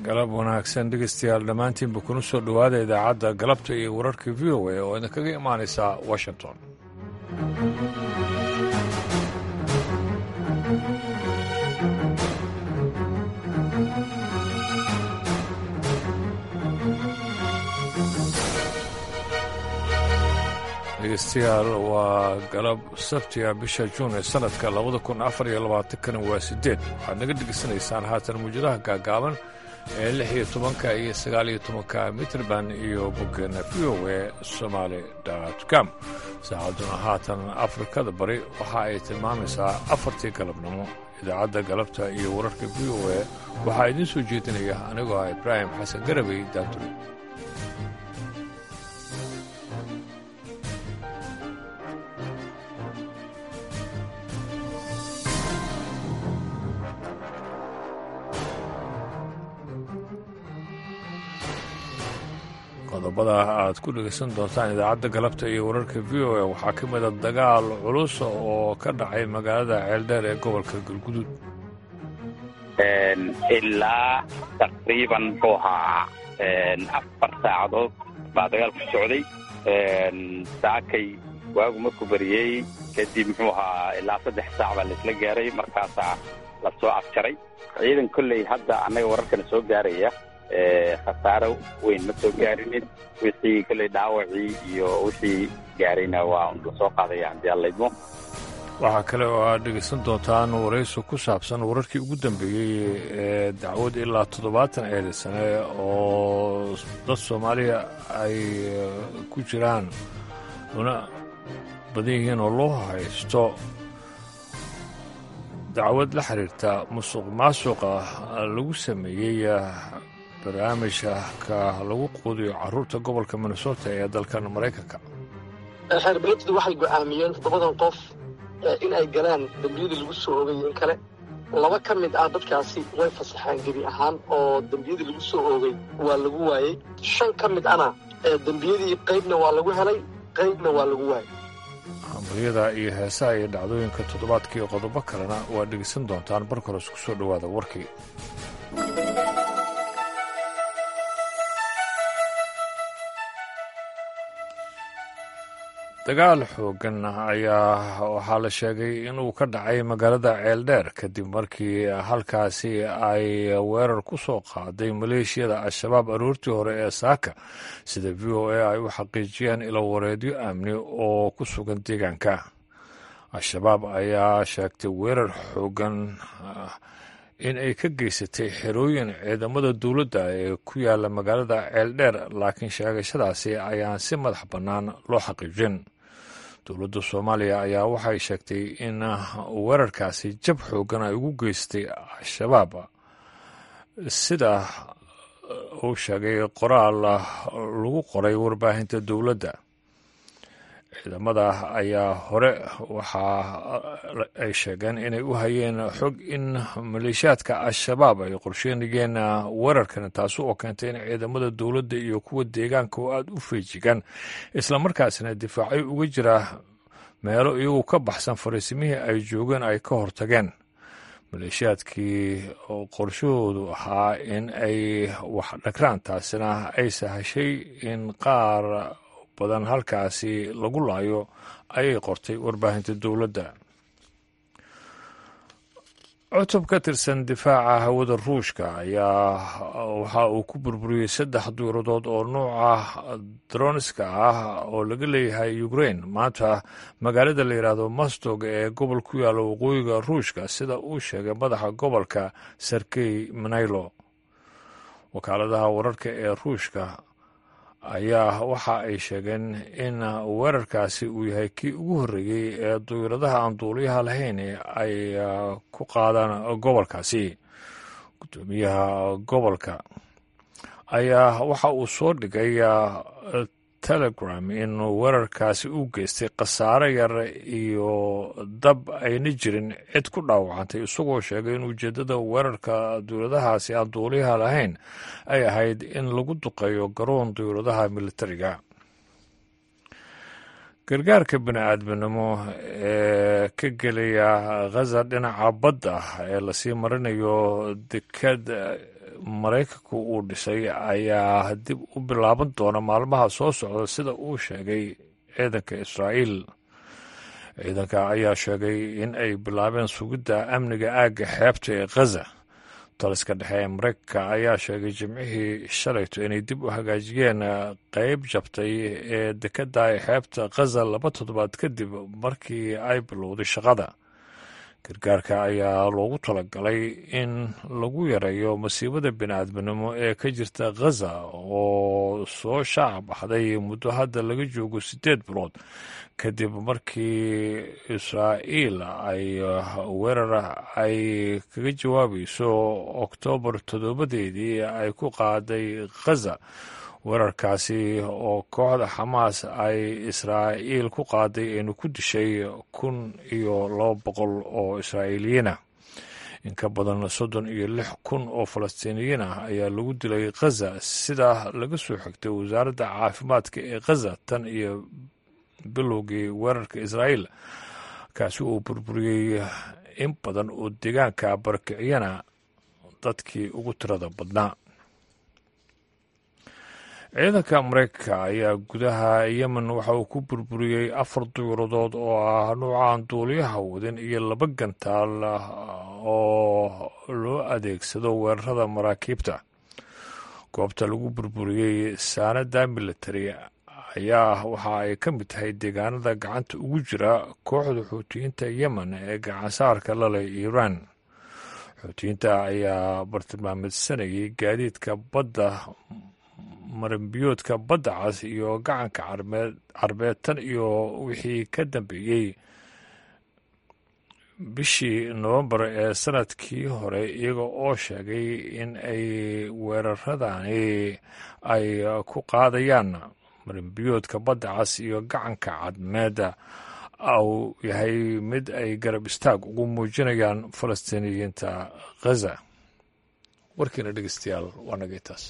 galab wanaagsan dhegeystayaal dhammaantiinba kuna soo dhowaada idaacadda galabta iyo wararka v o a oo idinkaga imaanaysa washington dhegeystayaal waa galab sabtiga bisha juun ee sanadka labada kun afar iyo labaatankana waa sideed waxaad naga dhegeysanaysaan haatan muwjadaha gaagaaban ee lix iyo tobanka iyo sagaal iyo tobanka mitrband iyo boggeena v o e somaali com saacadduna haatan afrikada bari waxa ay tilmaamaysaa afartii galabnimo idaacadda galabta iyo wararka v o e waxaa idiin soo jeedinaya anigoo ah ibraahim xasan garabay daanturi qodobada aad ku dhegaysan doontaan idaacadda galabta iyo wararka v o a waxaa ka mida dagaal culus oo ka dhacay magaalada ceeldheer ee gobolka galguduud ilaa taqriiban muxuu ahaa afar saacadood baa dagaalku socday saakay waagu markuu bariyey kadib muxuu ahaa ilaa saddex saac baa laisla gaaray markaasaa la soo afjaray ciidan kolley hadda annaga wararkana soo gaaraya khasaaro weyn ma soo gaarinin wixii kolley dhaawacii iyo wixii gaarayna waa la soo qaadaya haddii allaydmo waxaa kale oo aad dhegaysan doontaan waraysi ku saabsan wararkii ugu dambeeyey ee dacwad ilaa toddobaatan eeda sane oo dad soomaaliya ay ku jiraan una badan yihiin oo loo haysto dacwad la xiriirta musuq maasuqa lagu sameeyey barnaamijka ka lagu quudiyo caruurta gobolka minnesota ee dalkan maraykanka xeerbeegtadu waxay go'aamiyeen toddobadan qof in ay galaan dembiyadii lagu soo oogay in kale laba ka mid ah dadkaasi way fasaxeen gebi ahaan oo dembiyadii lagu soo oogay waa lagu waayey shan ka mid ana dembiyadii qaybna waa lagu helay qaybna waa lagu waayey hambaryada iyo heesaha iyo dhacdooyinka toddobaadkii qodobo kalena waa dhegeysan doontaan barka hore isku soo dhowaada warkii dagaal xoogan ayaa waxaa la sheegay inuu ka dhacay magaalada ceeldheer kadib markii halkaasi ay weerar ku soo qaaday maleeshiyada al-shabaab aroortii hore ee saaka sida v o a ay u xaqiijiyeen ilo wareedyo amni oo ku sugan deegaanka al-shabaab ayaa sheegtay weerar xoogan in ay ka geysatay xerooyin ciidamada dowladda ee ku yaala magaalada ceeldheer laakiin sheegashadaasi ayaan si madax bannaan loo xaqiijin dowladda soomaaliya ayaa waxay sheegtay in weerarkaasi jab xoogan ay ugu geystay al-shabaab sida uu sheegay qoraal lagu qoray warbaahinta dowladda ciidamada ayaa hore waxa ay sheegeen inay u hayeen xog in maleeshiyaadka al-shabaab ay qorsheynayeen weerarkan taasi oo keentay in ciidamada dowladda iyo kuwa deegaanka oo aada u feejigan islamarkaasina difaacyo uga jira meelo iyagu ka baxsan fariisimihii ay joogeen ay ka hortageen maleeshiyaadkii qorshahoodu ahaa in ay wax dhagraan taasina ay sahashay in qaar badan halkaasi lagu laayo ayay qortay warbaahinta dowladda cutub ka tirsan difaaca hawada ruushka ayaa waxa uu ku burburiyey saddex duuradood oo nuuca dronska ah oo laga leeyahay ukrain maanta magaalada la yidhaahdo mastog ee gobol ku yaalla waqooyiga ruushka sida uu sheegay madaxa gobolka sergey manaylo wakaaladaha wararka ee ruushka ayaa waxa ay sheegeen in weerarkaasi uu yahay kii ugu horreeyey ee duyradaha aan duuliyaha lahayn ay ku qaadaan gobolkaasi guddoomiyaha gobolka ayaa waxa uu soo dhigay telegram in weerarkaasi uu geystay khasaare yar iyo dab ayna jirin cid ku dhaawacantay isagoo sheegay in ujeeddada weerarka dowladahaasi aan duuliyaha lahayn ay ahayd in lagu duqeeyo garoon dowladaha militariga gargaarka bini-aadminimo ee ka gelaya khaza dhinaca badda ee lasii marinayo dekad maraykanku uu dhisay ayaa dib u bilaaban doona maalmaha soo socda sida uu sheegay ciidanka israa'iil ciidanka ayaa sheegay in ay bilaabeen sugidda amniga aagga xeebta ee khaza taliska dhexe ee maraykanka ayaa sheegay jimcihii shalayto inay dib u hagaajiyeen qeyb jabtay ee dekadda xeebta khaza laba toddobaad kadib markii ay bilowday shaqada gargaarka ayaa loogu talagalay in lagu yareeyo masiibada bini-aadminimo ee ka jirta khaza oo soo shaaca baxday muddo hadda laga joogo siddeed bilood kadib markii israa'iil ay weerar ay kaga jawaabayso oktoobar toddobadeedii ay ku qaaday khaza weerarkaasi oo kooxda xamaas ay israa'iil ku qaaday aynu ku dishay kun iyo laba boqol oo israa'iiliyiinah in ka badan soddon iyo lix kun oo falastiiniyiin ah ayaa lagu dilay khaza sidaa laga soo xigtay wasaaradda caafimaadka ee khaza tan iyo bilowgii weerarka israa'iil kaasi uu burburiyey in badan oo deegaanka barakiciyana dadkii ugu tirada badnaa ciidanka maraykanka ayaa gudaha yemen waxa uu ku burburiyey afar duyuuradood oo ah nuucan duuliyaha wadin iyo laba gantaal oo loo adeegsado weerarada maraakiibta goobta lagu burburiyey saanada military ayaa waxa ay ka mid tahay deegaanada gacanta ugu jira kooxda xuutiyiinta yemen ee gacansaarka laleh iiraan xuutiyiinta ayaa bartilmaamedsanayay gaadiidka badda maranbiyoodka badda cas iyo gacanka carbeed tan iyo wixii ka dambeeyey bishii nowembar ee sanadkii hore iyaga oo sheegay in ay weeraradani ay ku qaadayaan maranbiyoodka badda cas iyo gacanka cadmeeda uu yahay mid ay garab istaag ugu muujinayaan falastiiniyiinta khaza warkiina dhegeystayaal waa nagay taas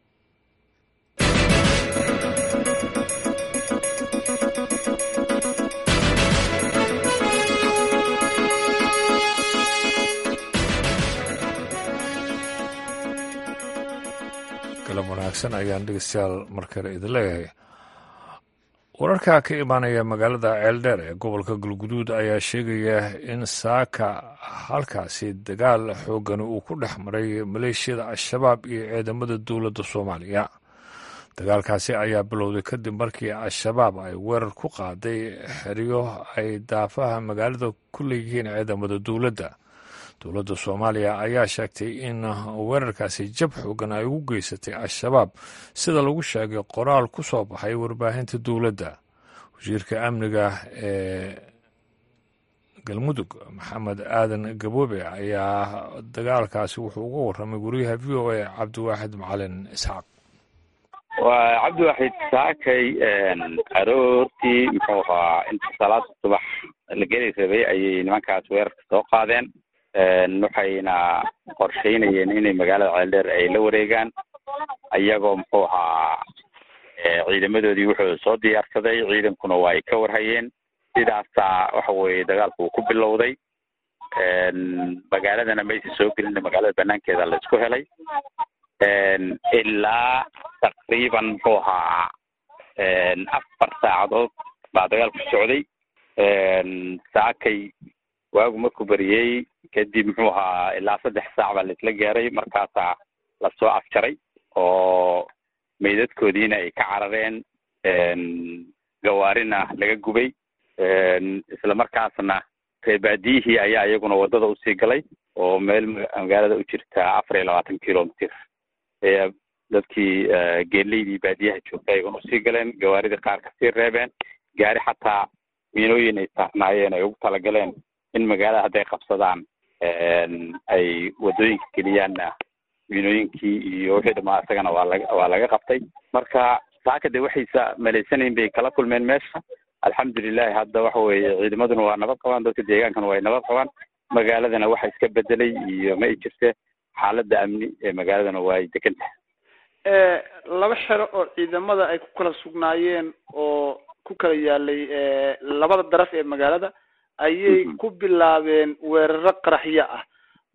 galab wanaagsan ayaan dhegeystayaal markale idin leeyahay wararka ka imaanaya magaalada ceeldheer ee gobolka galguduud ayaa sheegaya in saaka halkaasi dagaal xoogani uu ku dhex maray maleeshiyada al-shabaab iyo ciidamada dowladda soomaaliya dagaalkaasi ayaa bilowday kadib markii al-shabaab ay weerar ku qaaday xeryo ay daafaha magaalada ku leeyihiin ciidamada dowladda dowladda soomaaliya ayaa sheegtay in weerarkaasi jab xoogan ay ugu geysatay al-shabaab sida lagu sheegay qoraal ku soo baxay warbaahinta dowladda wasiirka amniga ee galmudug maxamed aadan gaboobe ayaa dagaalkaasi wuxuu uga warramay wariyaha v o a cabdiwaaxid macalin isxaaq waa cabdiwaaxid saakay aroortii muxuu ahaa inta salaada subax la geli rabay ayay nimankaas weerarka soo qaadeen waxayna qorsheynayeen inay magaalada ceeldheer ay la wareegaan iyagoo muxuu ahaa ciidamadoodii wuxuu soo diyaarsaday ciidankuna waa ay ka warhayeen sidaasaa waxa weeye dagaalku uu ku bilowday magaaladana maysa soo gelina magaalada banaankeeda la isku helay ilaa taqriiban muxuu ahaa afar saacadood baa dagaalku socday saakay waagu markuu beriyey kadib muxuu ahaa ilaa saddex saac baa laisla gaaray markaasaa lasoo afjaray oo meydadkoodiina ay ka carareen gawaarina laga gubay isla markaasna reebaadiyihii ayaa iyaguna waddada usii galay oo meel magaalada u jirta afar iyo labaatan kilomitr ayaa dadkii geeleydii baadiyaha joogtay ayaguna usii galeen gawaaridii qaar kasii reebeen gaari xataa miinooyin ay saarnaayeen ay ugu talagaleen in magaalada hadday qabsadaan ay waddooyinka geliyaanna miinooyinkii iyo wixii dhamaa isagana waa laga waa laga qabtay marka saaka de waxaysa malaysanayn bay kala kulmeen meesha alxamdulilahi hadda waxa weeye ciidamaduna waa nabad qabaan dadka deegaankana waa ay nabad qabaan magaaladana waxa iska bedelay iyo ma ay jirte xaaladda amni ee magaaladana waa ay degan tahay laba xero oo ciidamada ay ku kala sugnaayeen oo ku kala yaalay labada daraf ee magaalada ayay ku bilaabeen weeraro qaraxyo ah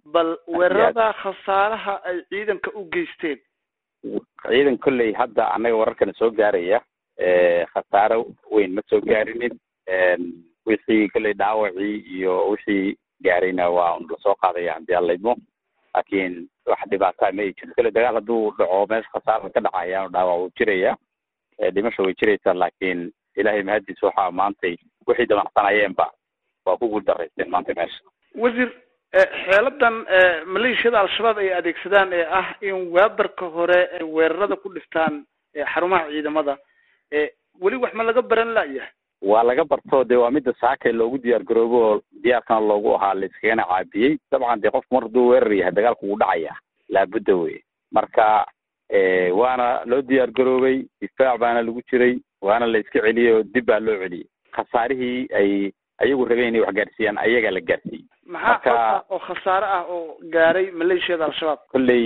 bal weerarada khasaaraha ay ciidanka u geysteen ciidan kolley hadda annaga wararkana soo gaaraya khasaaro weyn ma soo gaarinin wixii kolley dhaawacii iyo wixii gaarayna waa un lasoo qaadaya haddii alla idmo laakiin wax dhibaataa ma ay jirto kolley dagaal hadduu dhaco meesha khasaara ka dhacaya dhaawac wuu jiraya dhimasha way jiraysaa laakiin ilaahay mahadiis waxaa maantay wixii damacsanayeenba waa ku guuldaraysteen maanta meesha wasiir xeeladan maleeshiyada al-shabaab ay adeegsadaan ee ah in waabarka hore ay weerarada ku dhiftaan xarumaha ciidamada weli wax ma laga baran la'yahay waa laga barto dee waa midda saakay loogu diyaar garoobo oo diyaarkana loogu ahaa layskagana caabiyey dabcan dee qofku mar hadduu weerar yahay dagaalku wuu dhacaya laabudda wey marka waana loo diyaar garoobay difaac baana lagu jiray waana la iska celiyey oo dib baa loo celiyey khasaarihii ay ayagu rabeen inay wax gaarsiiyaan ayagaa la gaarsiiyey maxaa oo khasaare ah oo gaaray maleeshiyada al-shabaab kolley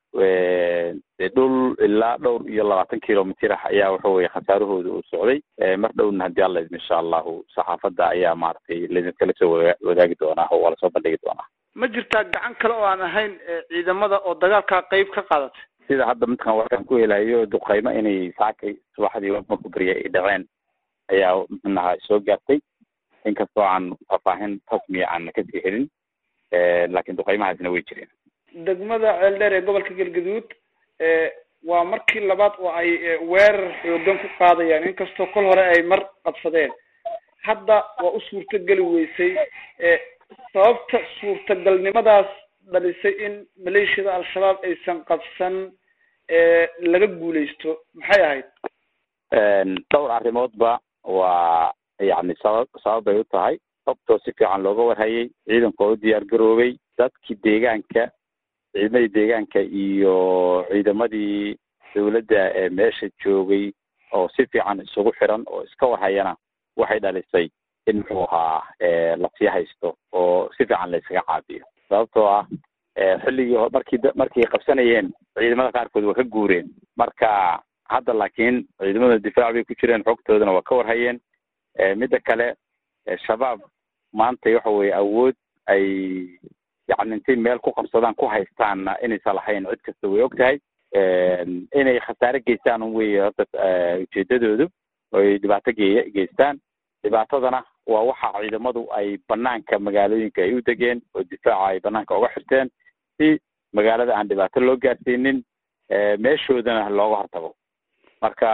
dee dhul ilaa dhowr iyo labaatan kilomitr ah ayaa waxa weye khasaarahooda uu socday mar dhowna haddii alla idmo insha allahu saxaafadda ayaa maaragtay laidinkala soo wa wadaagi doonaa oo waa lasoo bandhigi doonaa ma jirtaa gacan kale oo aan ahayn ciidamada oo dagaalkaa qeyb ka qaadatay sida hadda midkan warkaan ku helayo duqaymo inay saakay subaxdii marku beriya ay dhaceen ayaa mxunaha soo gaartay inkastoo aan faahfaahin rasmiya aan kasii helin laakiin duqaymahaasna way jireen degmada ceeldheer ee gobolka galgaduud waa markii labaad oo ay weerar xoogan ku qaadayaan inkastoo kol hore ay mar qabsadeen hadda waa u suurtogeli weysay sababta suurtagalnimadaas dhalisay in maleeshiyada al-shabaab aysan qabsan laga guuleysto maxay ahayd dhowr arrimoodba waa yani sabab sabab bay u tahay sababtoo si fiican looga warhayay ciidanka oo u diyaar garoobay dadkii deegaanka ciidamadii deegaanka iyo ciidamadii dawladda ee meesha joogay oo si fiican isugu xiran oo iska warhayana waxay dhalisay in muxuu ahaa lasii haysto oo si fiican la iskaga caabiyo sababtoo ah xilligii markii markay qabsanayeen ciidamada qaarkood waa ka guureen marka hadda laakiin ciidamada difaac bay ku jireen xogtoodana waa ka warhayeen midda kale shabaab maanta waxa weye awood ay yani intay meel ku qabsadaan ku haystaanna inaysan lahayn cid kasta way og tahay inay khasaare geystaan un wey horta ujeedadoodu oy dhibaato gey geystaan dhibaatadana waa waxa ciidamadu ay banaanka magaalooyinka ay u degeen oo difaaca ay banaanka uga xirteen si magaalada aan dhibaato loo gaarsiinin meeshoodana looga hortago marka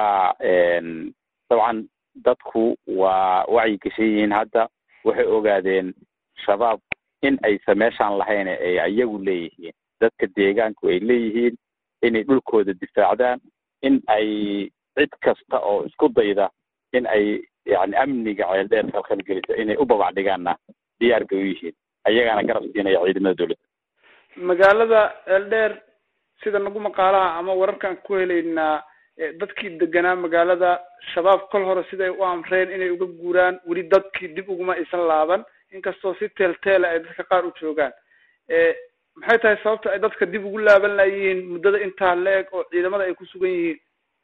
dabcan dadku waa wacyi gashan yihiin hadda waxay ogaadeen shabaab in aysan meeshaan lahayn ay iyagu leeyihiin dadka deegaanku ay leeyihiin inay dhulkooda difaacdaan in ay cid kasta oo isku dayda in ay yani amniga ceeldheer halkan gelisa inay u babac dhigaanna diyaar bay u yihiin ayagaana garab siinaya ciidamada dawladda magaalada ceeldheer sida nagu maqaalaha ama wararkaan ku helaynaa dadkii deganaa magaalada shabaab kol hore siday u amreen inay uga guuraan weli dadkii dib uguma aysan laaban inkastoo si teelteela ay dadka qaar u joogaan maxay tahay sababta ay dadka dib ugu laaban layihiin muddada intaa la-eg oo ciidamada ay ku sugan yihiin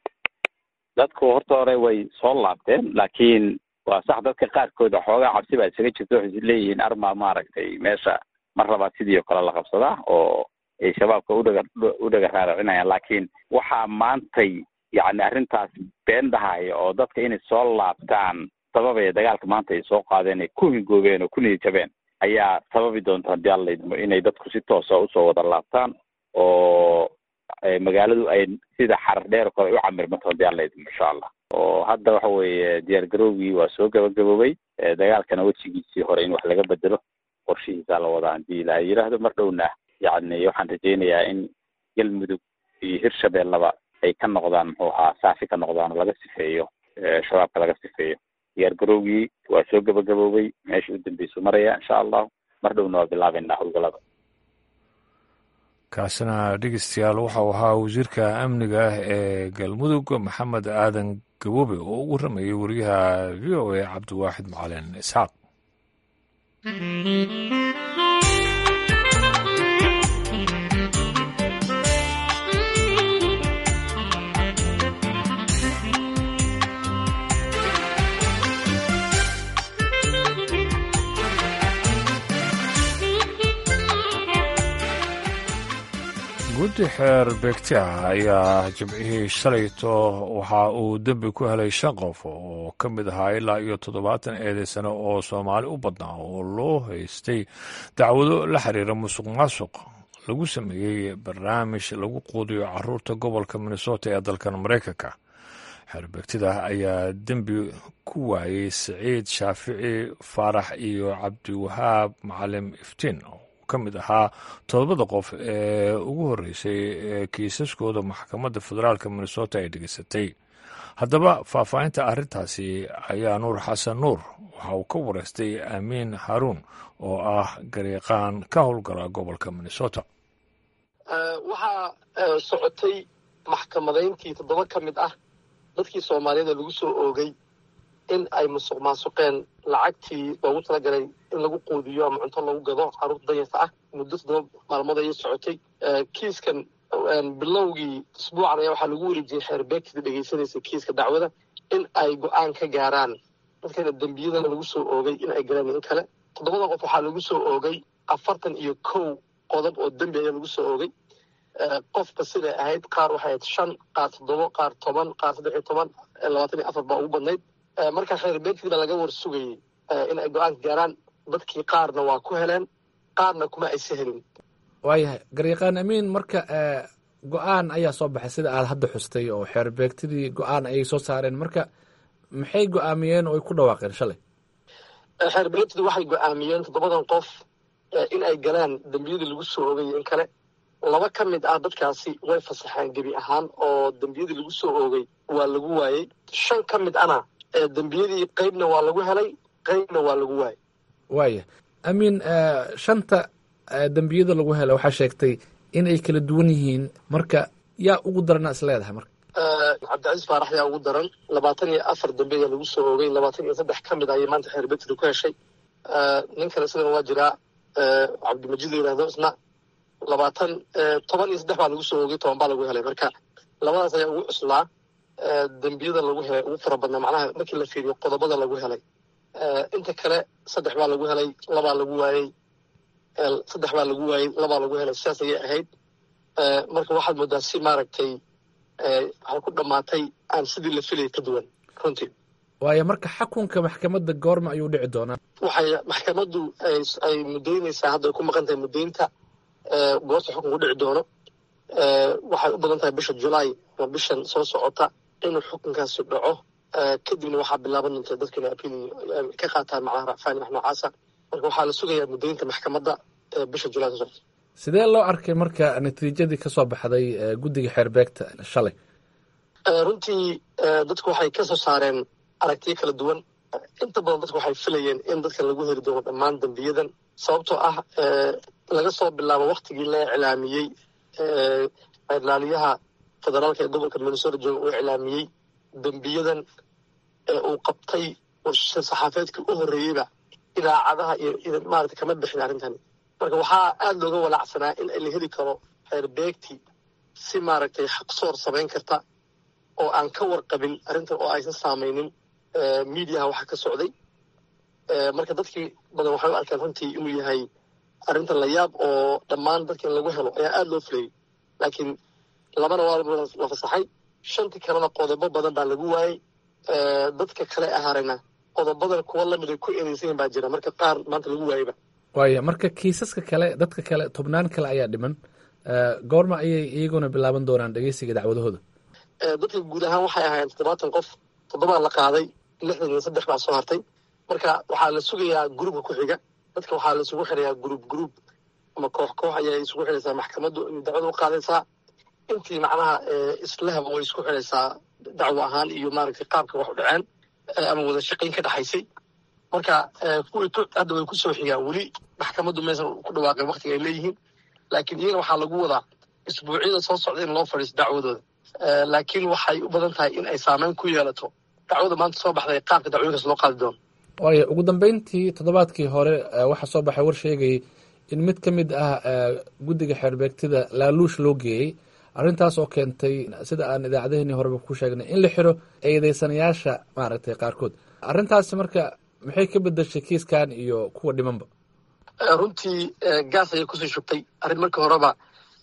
dadku horta hore way soo laabteen laakiin waa sax dadka qaarkooda xoogaa cabsi baa isaga jirta waxay leeyihiin arma maaragtay meesha mar labaad sidii oo kale la qabsadaa oo ay shabaabka udhaga u dhaga raaracinayaan laakiin waxaa maantay yani arrintaas been dhahaya oo dadka inay soo laabtaan sababaya dagaalka maanta ay soo qaadeen ay ku hingoobeen oo ku niyajabeen ayaa sababi doonta haddii alla idmo inay dadku si toosa usoo wada laabtaan oo magaaladu ay sida xarar dheer kore u camirmato haddii alla idmo insha allah oo hadda waxa weeye diyaar garowgii waa soo gabagaboobay dagaalkana wejigiisii hore in wax laga bedelo qorshihiisaa la wadaa hadii ilaa yidhaahdo mar dhowna yani waxaan rajaynayaa in galmudug iyo hirshabeellaba ay ka noqdaan muxuu ahaa saafi ka noqdaan oo laga sifeeyo shabaabka laga sifeeyo diyaar garowgii waa soo gabagaboobay meesha u dambeysu maraya insha allahu mar dhowna waa bilaabeynaa howlgalada kaasina dhegeystayaal waxau ahaa wasiirka amniga ah ee galmudug maxamed aadan gabobe oo ugu ramayay wariyaha v o a cabdiwaaxid macalin isxaaq guddi xeer beegti ah ayaa jimcihii shalayto waxa uu dembi ku helay shan qof oo ka mid ahaa ilaa iyo toddobaatan eedaysano oo soomaali u badnaa oo loo haystay dacwado la xiriira musuq maasuq lagu sameeyey barnaamij lagu quudiyo caruurta gobolka minnesota ee dalkan maraykanka xeerbeegtida ayaa dembi ku waayey siciid shaafici faarax iyo cabdiwahaab macalim iftiin ka mid ahaa todobada qof ee ugu horreysay ee kiisaskooda maxkamadda federaalka minnesota ay dhegeysatay haddaba faahfaahinta arrintaasi ayaa nuur xasan nuur waxa uu ka wareystay amiin haruun oo ah gariiqaan ka howlgala gobolka minnesota waxaa socotay maxkamadayntii toddoba ka mid ah dadkii soomaaliyada lagu soo oogay in ay musuq maasuqeen lacagtii loogu talagalay in lagu quudiyo ama cunto lagu gado caruurta danyarta ah muddo toddoba maalmood ayay socotay kiiskan bilowgii isbuucan ayaa waxaa lagu wareejiyey xeerbeegtida dhegeysanaysa kiiska dacwada in ay go-aan ka gaaraan dadkana dembiyadana lagu soo oogay in ay galaan in kale toddobada qof waxaa lagu soo oogay afartan iyo kow qodob oo dembi ayaa lagu soo oogay qofka siday ahayd qaar waxay ahayd shan qaar toddobo qaar toban qaar saddex iyo toban labaatan iyo afar baa ugu badnayd markaa xeerbeegtii baa laga war sugayey in ay go-aanka gaaraan dadkii qaarna waa ku heleen qaarna kuma aysa helin waayahay garyaqaan amiin marka go-aan ayaa soo baxay sida aad hadda xustay oo xeerbeegtidii go-aan ayay soo saareen marka maxay go-aamiyeen oo ay ku dhawaaqeen shalay xeerbeegtida waxay go-aamiyeen toddobadan qof in ay galaan dembiyadii lagu soo oogay in kale laba ka mid ah dadkaasi way fasaxeen gebi ahaan oo dembiyadii lagu soo oogay waa lagu waayey shan ka mid ana dembiyadii qeybna waa lagu helay qeybna waa lagu waayey waaya amiin shanta dembiyada lagu helay waxaa sheegtay in ay kala duwan yihiin marka yaa ugu darana is leedahay marka cabdicasiis faarax yaa ugu daran labaatan iyo afar dembi ayaa lagu soo oogay labaatan iyo saddex ka mid ayay maanta xeerbeegtida ku heshay nin kale sidana waa jiraa cabdimajid la yihahdo isna labaatan toban iyo saddex baa lagu soo oogay toban baa lagu helay marka labadaas ayaa ugu cuslaa dembiyada lagu helay ugu fara badnaa macnaha markii la fiiriyo qodobada lagu helay inta kale saddex baa lagu helay labaa lagu waayey saddex baa lagu waayey labaa lagu helay sidaas ayay ahayd marka waxaad moodaa si maaragtay waxay ku dhammaatay aan sidii la filayay ka duwan runtii waayo marka xakunka maxkamadda goorma ayuu dhici doonaa waxay maxkamaddu ay muddaynaysaa hadda ay ku maqan tahay muddaynta goorta xukunku dhici doono waxay u badan tahay bisha julaay ama bishan soo socota inuu xukunkaasi dhaco kadibna waxaa bilaaban doonta dadka inay apil ka qaataan macnaha racfaan wax noocaasa marka waxaa la sugayaa muddaynta maxkamadda bisha julaay soo socota sidee loo arkay marka natiijadii ka soo baxday guddiga xeerbeegta shalay runtii dadku waxay ka soo saareen aragtiyo kala duwan inta badan dadku waxay filayeen in dadkan lagu heli doono dhammaan dembiyadan sababtoo ah laga soo bilaabo waktigii la iclaamiyey ilaaliyaha federaalka ee gobolka minnesota jooga uu iclaamiyey dembiyadan ee uu qabtay saxaafeedkii u horreeyeyba idaacadaha iyo maarata kama bixin arrintani marka waxaa aada looga walaacsanaa in la heli karo xeerbeegti si maaragtay xaqsoor samayn karta oo aan ka warqabin arrintan oo aysan saamaynin mediaha waxa ka socday marka dadkii badan waxay u arkeen runtii inuu yahay arrintan la yaab oo dhammaan dadkan lagu helo ayaa aada loo filayay laakiin labana waa la fasaxay shantii kalena qodobo badan baa lagu waayey dadka kale ahaarayna qodobadan kuwa lamid ay ku ereysayin baa jira marka qaar maanta lagu waayeyba waaya marka kiisaska kale dadka kale tobnaan kale ayaa dhiman goorma ayay iyaguna bilaaban doonaan dhegeysiga dacwadahooda dadka guud ahaan waxay ahaayeen toddobaatan qof toddobaa la qaaday lixdan iyo saddex baa soo hartay marka waxaa la sugayaa gruubka ku xiga dadka waxaa la isugu xirayaa gruub gruub ama koox koox ayay isugu xiraysaa maxkamaddu dacwada u qaadaysaa intii macnaha islahaba way isku xiraysaa dacwo ahaan iyo maaragtay qaabka wax u dhaceen ama wada shaqayn ka dhexaysay marka kuwii hadda way kusoo xigaan weli maxkamaddu maysan ku dhawaaqeen waktiga ay leeyihiin laakiin iyagana waxaa lagu wadaa isbuucyada soo socda in loo fadhiisto dacwadooda laakiin waxay u badan tahay in ay saameyn ku yeelato dacwada maanta soo baxday qaabka dacwooyinkaas loo qaadi doono waayo ugu dambeyntii toddobaadkii hore waxaa soo baxay war sheegayay in mid ka mid ah guddiga xeerbeegtida laaluush loo geeyey arrintaas oo keentay sida aan idaacadaheenii horeba ku sheegnay in la xiro eedeysanayaasha maaragtay qaarkood arrintaasi marka maxay ka bedeshay kiiskan iyo kuwa dhimanba runtii gaas ayay kusii shubtay arrin markii horeba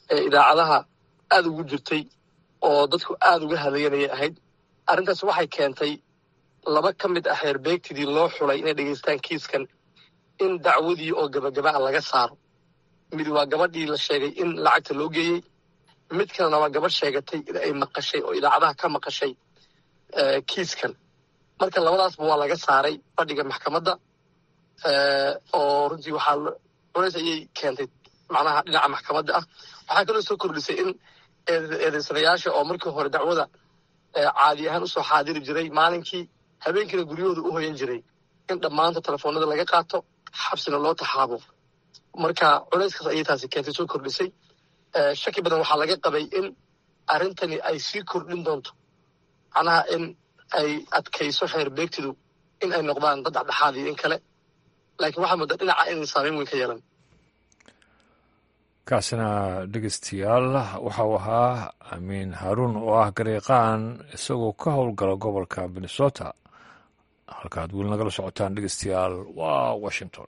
ee idaacadaha aada ugu jirtay oo dadku aada uga hadlayanayay ahayd arrintaas waxay keentay laba ka mid ah xeerbeegtidii loo xulay inay dhegaystaan kiiskan in dacwadii oo gabagaba a laga saaro mid waa gabadhii la sheegay in lacagta loo geeyey mid kalena waa gabadh sheegatay in ay maqashay oo idaacadaha ka maqashay kiiskan marka labadaasba waa laga saaray fadhiga maxkamadda oo runtii waxaa culays ayay keentay macnaha dhinaca maxkamadda ah waxaa kaloo soo kordhisay in eedeysanayaasha oo markii hore dacwada caadi ahaan usoo xaadiri jiray maalinkii habeenkiina guryahooda u hoyan jiray in dhammaanta telefoonada laga qaato xabsina loo taxaabo marka culayskaas ayay taasi keentay soo kordhisay shaki badan waxaa laga qabay in arrintani ay sii kordhin doonto macnaha in ay adkayso xeer beegtidu in ay noqdaan dad dhexdhexaad iyo in kale laakiin waxaa mudda dhinaca inay saameyn weyn ka yeelan kaasina dhegeystayaal waxau ahaa amiin haaruun oo ah gareeqaan isagoo ka howlgala gobolka minnesota halkaad weli nagala socotaan dhegeystayaal waa washington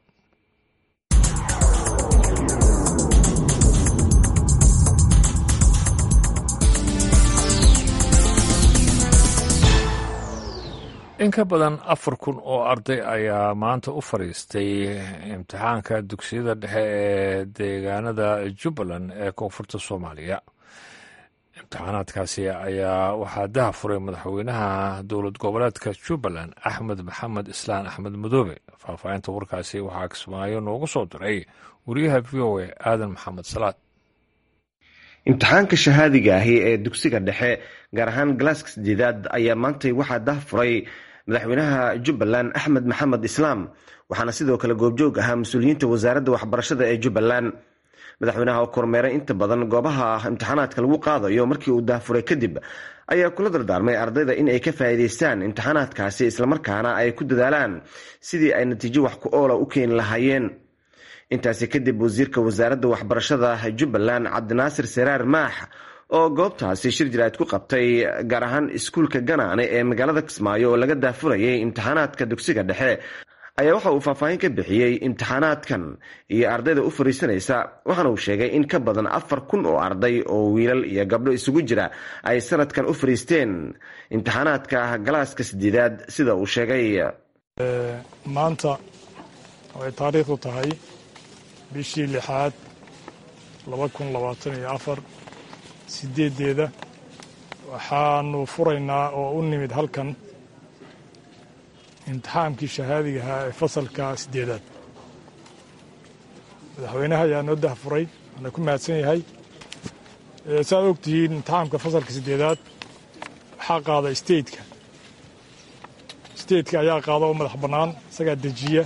in ka badan afar kun oo arday ayaa maanta u fadhiistay imtixaanka dugsiyada dhexe ee deegaanada jubbaland ee koonfurta soomaaliya imtixaanaadkaasi ayaa waxaa daha furay madaxweynaha dowlad goboleedka jubbaland axmed maxamed islaan axmed madoobe faahfaahinta warkaasi waxaa kismaayo noogu soo diray wariyaha v o a aadan maxamed salaad imtixaanka shahaadiga ahi ee dugsiga dhexe gaar ahaan galaaska sideedaad ayaa maantay waxaa dah furay madaxweynaha jubbaland axmed maxamed islaam waxaana sidoo kale goobjoog ahaa mas-uuliyiinta wasaaradda waxbarashada ee jubbaland madaxweynaha oo kormeeray inta badan goobaha imtixaanaadka lagu qaadayo markii uu dahfuray kadib ayaa kula dardaarmay ardayda in ay ka faa'iidaystaan imtixaanaadkaasi islamarkaana ay ku dadaalaan sidii ay natiijo wax ku oola u keeni lahaayeen intaasi kadib wasiirka wasaaradda waxbarashada jubbaland cabdinaasir seraar maax oo goobtaasi shir jiraad ku qabtay gaar ahaan iskuulka ganaane ee magaalada kismaayo oo laga daafurayay imtixaanaadka dugsiga dhexe ayaa waxa uu faahfaahin ka bixiyey imtixaanaadkan iyo ardayda u fariisanaysa waxaana uu sheegay in ka badan afar kun oo arday oo wiilal iyo gabdho isugu jira ay sanadkan u fariisteen imtixaanaadka galaaska sideedaad sida uu sheegay maanta ay taariikhdu tahay bishii lixaad laba kun labaatan iyo afar sideedeeda waxaanu furaynaa oo u nimid halkan imtixaankii shahaadigahaa ee fasalka sideedaad madaxweynaha ayaa noo dahfuray waana ku mahadsan yahay saaad og tihiin imtixaamka fasalka sideedaad waxaa qaada stateka stateka ayaa qaada oo madax bannaan isagaa dejiya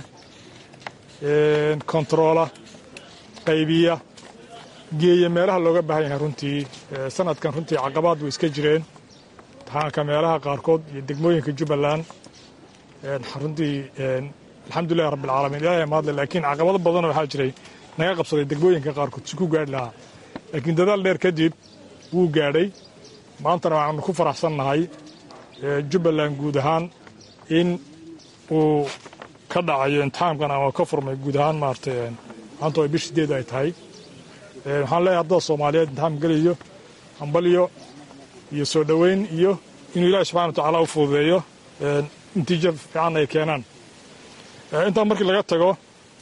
kontaroola qaybiya geeya meelaha looga baahan yahay runtii sanadkan runtii caqabaad way iska jireen imtixaanka meelaha qaarkood iyo degmooyinka jubbaland runtii alxamdulilahi rabbilcaalamiin ilahay mahadle laakiin caqabado badan waxaa jiray naga qabsaday degmooyinka qaarkood si ku gaadhi lahaa laakiin dadaal dheer kadib wuu gaadhay maantana waxaanu ku faraxsannahay jubbaland guud ahaan in uu ka dhacayo imtixaamkan ama ka furmay guud ahaan maaragtay maanta ay bish sideed ay tahay waxaan leeyahay ardada soomaaliyeed imtixaam geliyo hambalyo iyo soo dhoweyn iyo inuu ilaahi subxana wa tacaala u fududeeyo natiijo fiican ay keenaan intaa markii laga tago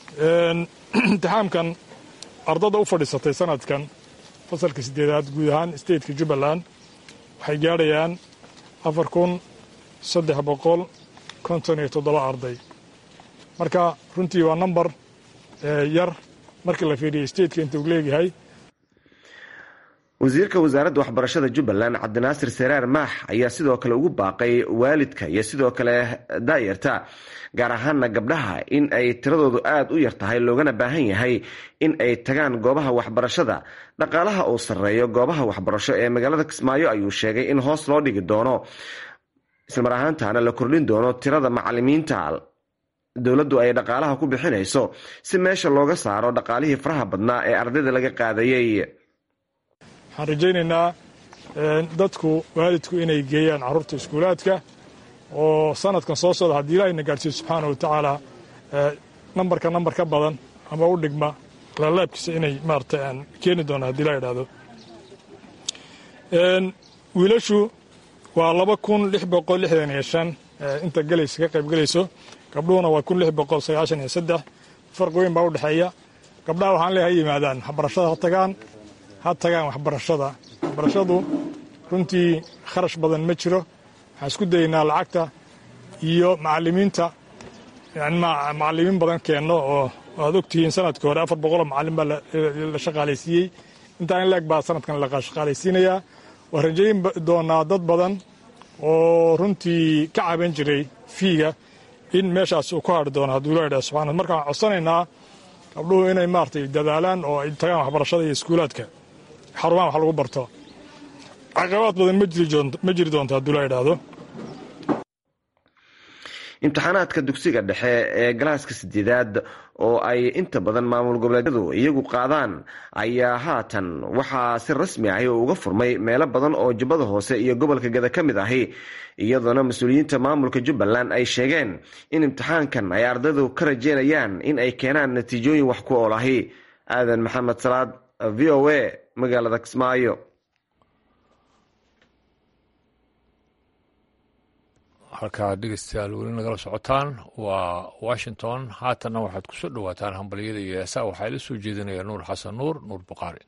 imtixaamkan ardada u fadhiisatay sanadkan fasalka sideedaad guud ahaan stateka jubbaland waxay gaadhayaan afar kun saddex boqol konton iyo toddoba arday marka runtii waa number yar markii la fiiriyo stateka inta uu leegyahay wasiirka wasaaradda waxbarashada jubbaland cabdinaasir seraar maax ayaa sidoo kale ugu baaqay waalidka iyo sidoo kale daayarta gaar ahaana gabdhaha in ay tiradoodu aada u yar tahay loogana baahan yahay in ay tagaan goobaha waxbarashada dhaqaalaha uu sarreeyo goobaha waxbarasho ee magaalada kismaayo ayuu sheegay in hoos loo dhigi doono islamar ahaantaana la kordhin doono tirada macalimiinta dowladdu ay dhaqaalaha ku bixinayso si meesha looga saaro dhaqaalihii faraha badnaa ee ardayda laga qaadayey waxaan rajaynaynaa dadku waalidku inay geeyaan carruurta iskuulaadka oo sanadkan soo socda haddii ilaahayna gaadhsiiyo subxaana wa tacaala nambarka nambar ka badan ama u dhigma laalaabkiisa inay maarata keeni doonaan hadii la idhahdo wiilashu waa laba kun lix boqol lixdan iyo shan inta gelaysa ka qayb gelayso gabdhuhuna waa kun lix boqol sagaashan iyo saddex farqi weyn baa u dhexeeya gabdhaha waxaan leeyahay ha yimaadaan waxbarashada ha tagaan ha tagaan waxbarashada waxbarashadu runtii kharash badan ma jiro waxaan isku dayaynaa lacagta iyo macalimiinta macalimiin badan keenno oo aad ogtihiin sanadkii hore afar boqoloo macalin baa la shaqaalaysiiyey intaa in leeg baa sanadkan la shaqaalaysiinayaa waa rajayn doonaa dad badan oo runtii ka caban jiray fiiga in meeshaas uu ku hadri doono hadduu ila idhaha subxana marka waxaan codsanaynaa gabdhuhu inay maaragtay dadaalaan oo ay tagaan waxbarashada iyo iskuulaadka xarumaha wax lagu barto caqabaad badan ma jiri doonto hadduu la idhaahdo imtixaanaadka dugsiga dhexe ee galaaska sideedaad oo ay inta badan maamul goboleedyadu iyagu qaadaan ayaa haatan waxaa si rasmi ahi uga furmay meelo badan oo jubbada hoose iyo gobolka gada ka mid ahi iyadoona mas-uuliyiinta maamulka jubbaland ay sheegeen in imtixaankan ay ardaydu ka rajeynayaan in ay keenaan natiijooyin wax ku ool ahi aadan maxamed salaad v o a magaalada kismaayo halkaa dhegeystayaal weli nagala socotaan waa washington haatanna waxaad ku soo dhowaataan hambalyada iyo heesaa waxaa ila soo jeedinaya nuur xasan nuur nuur buqaari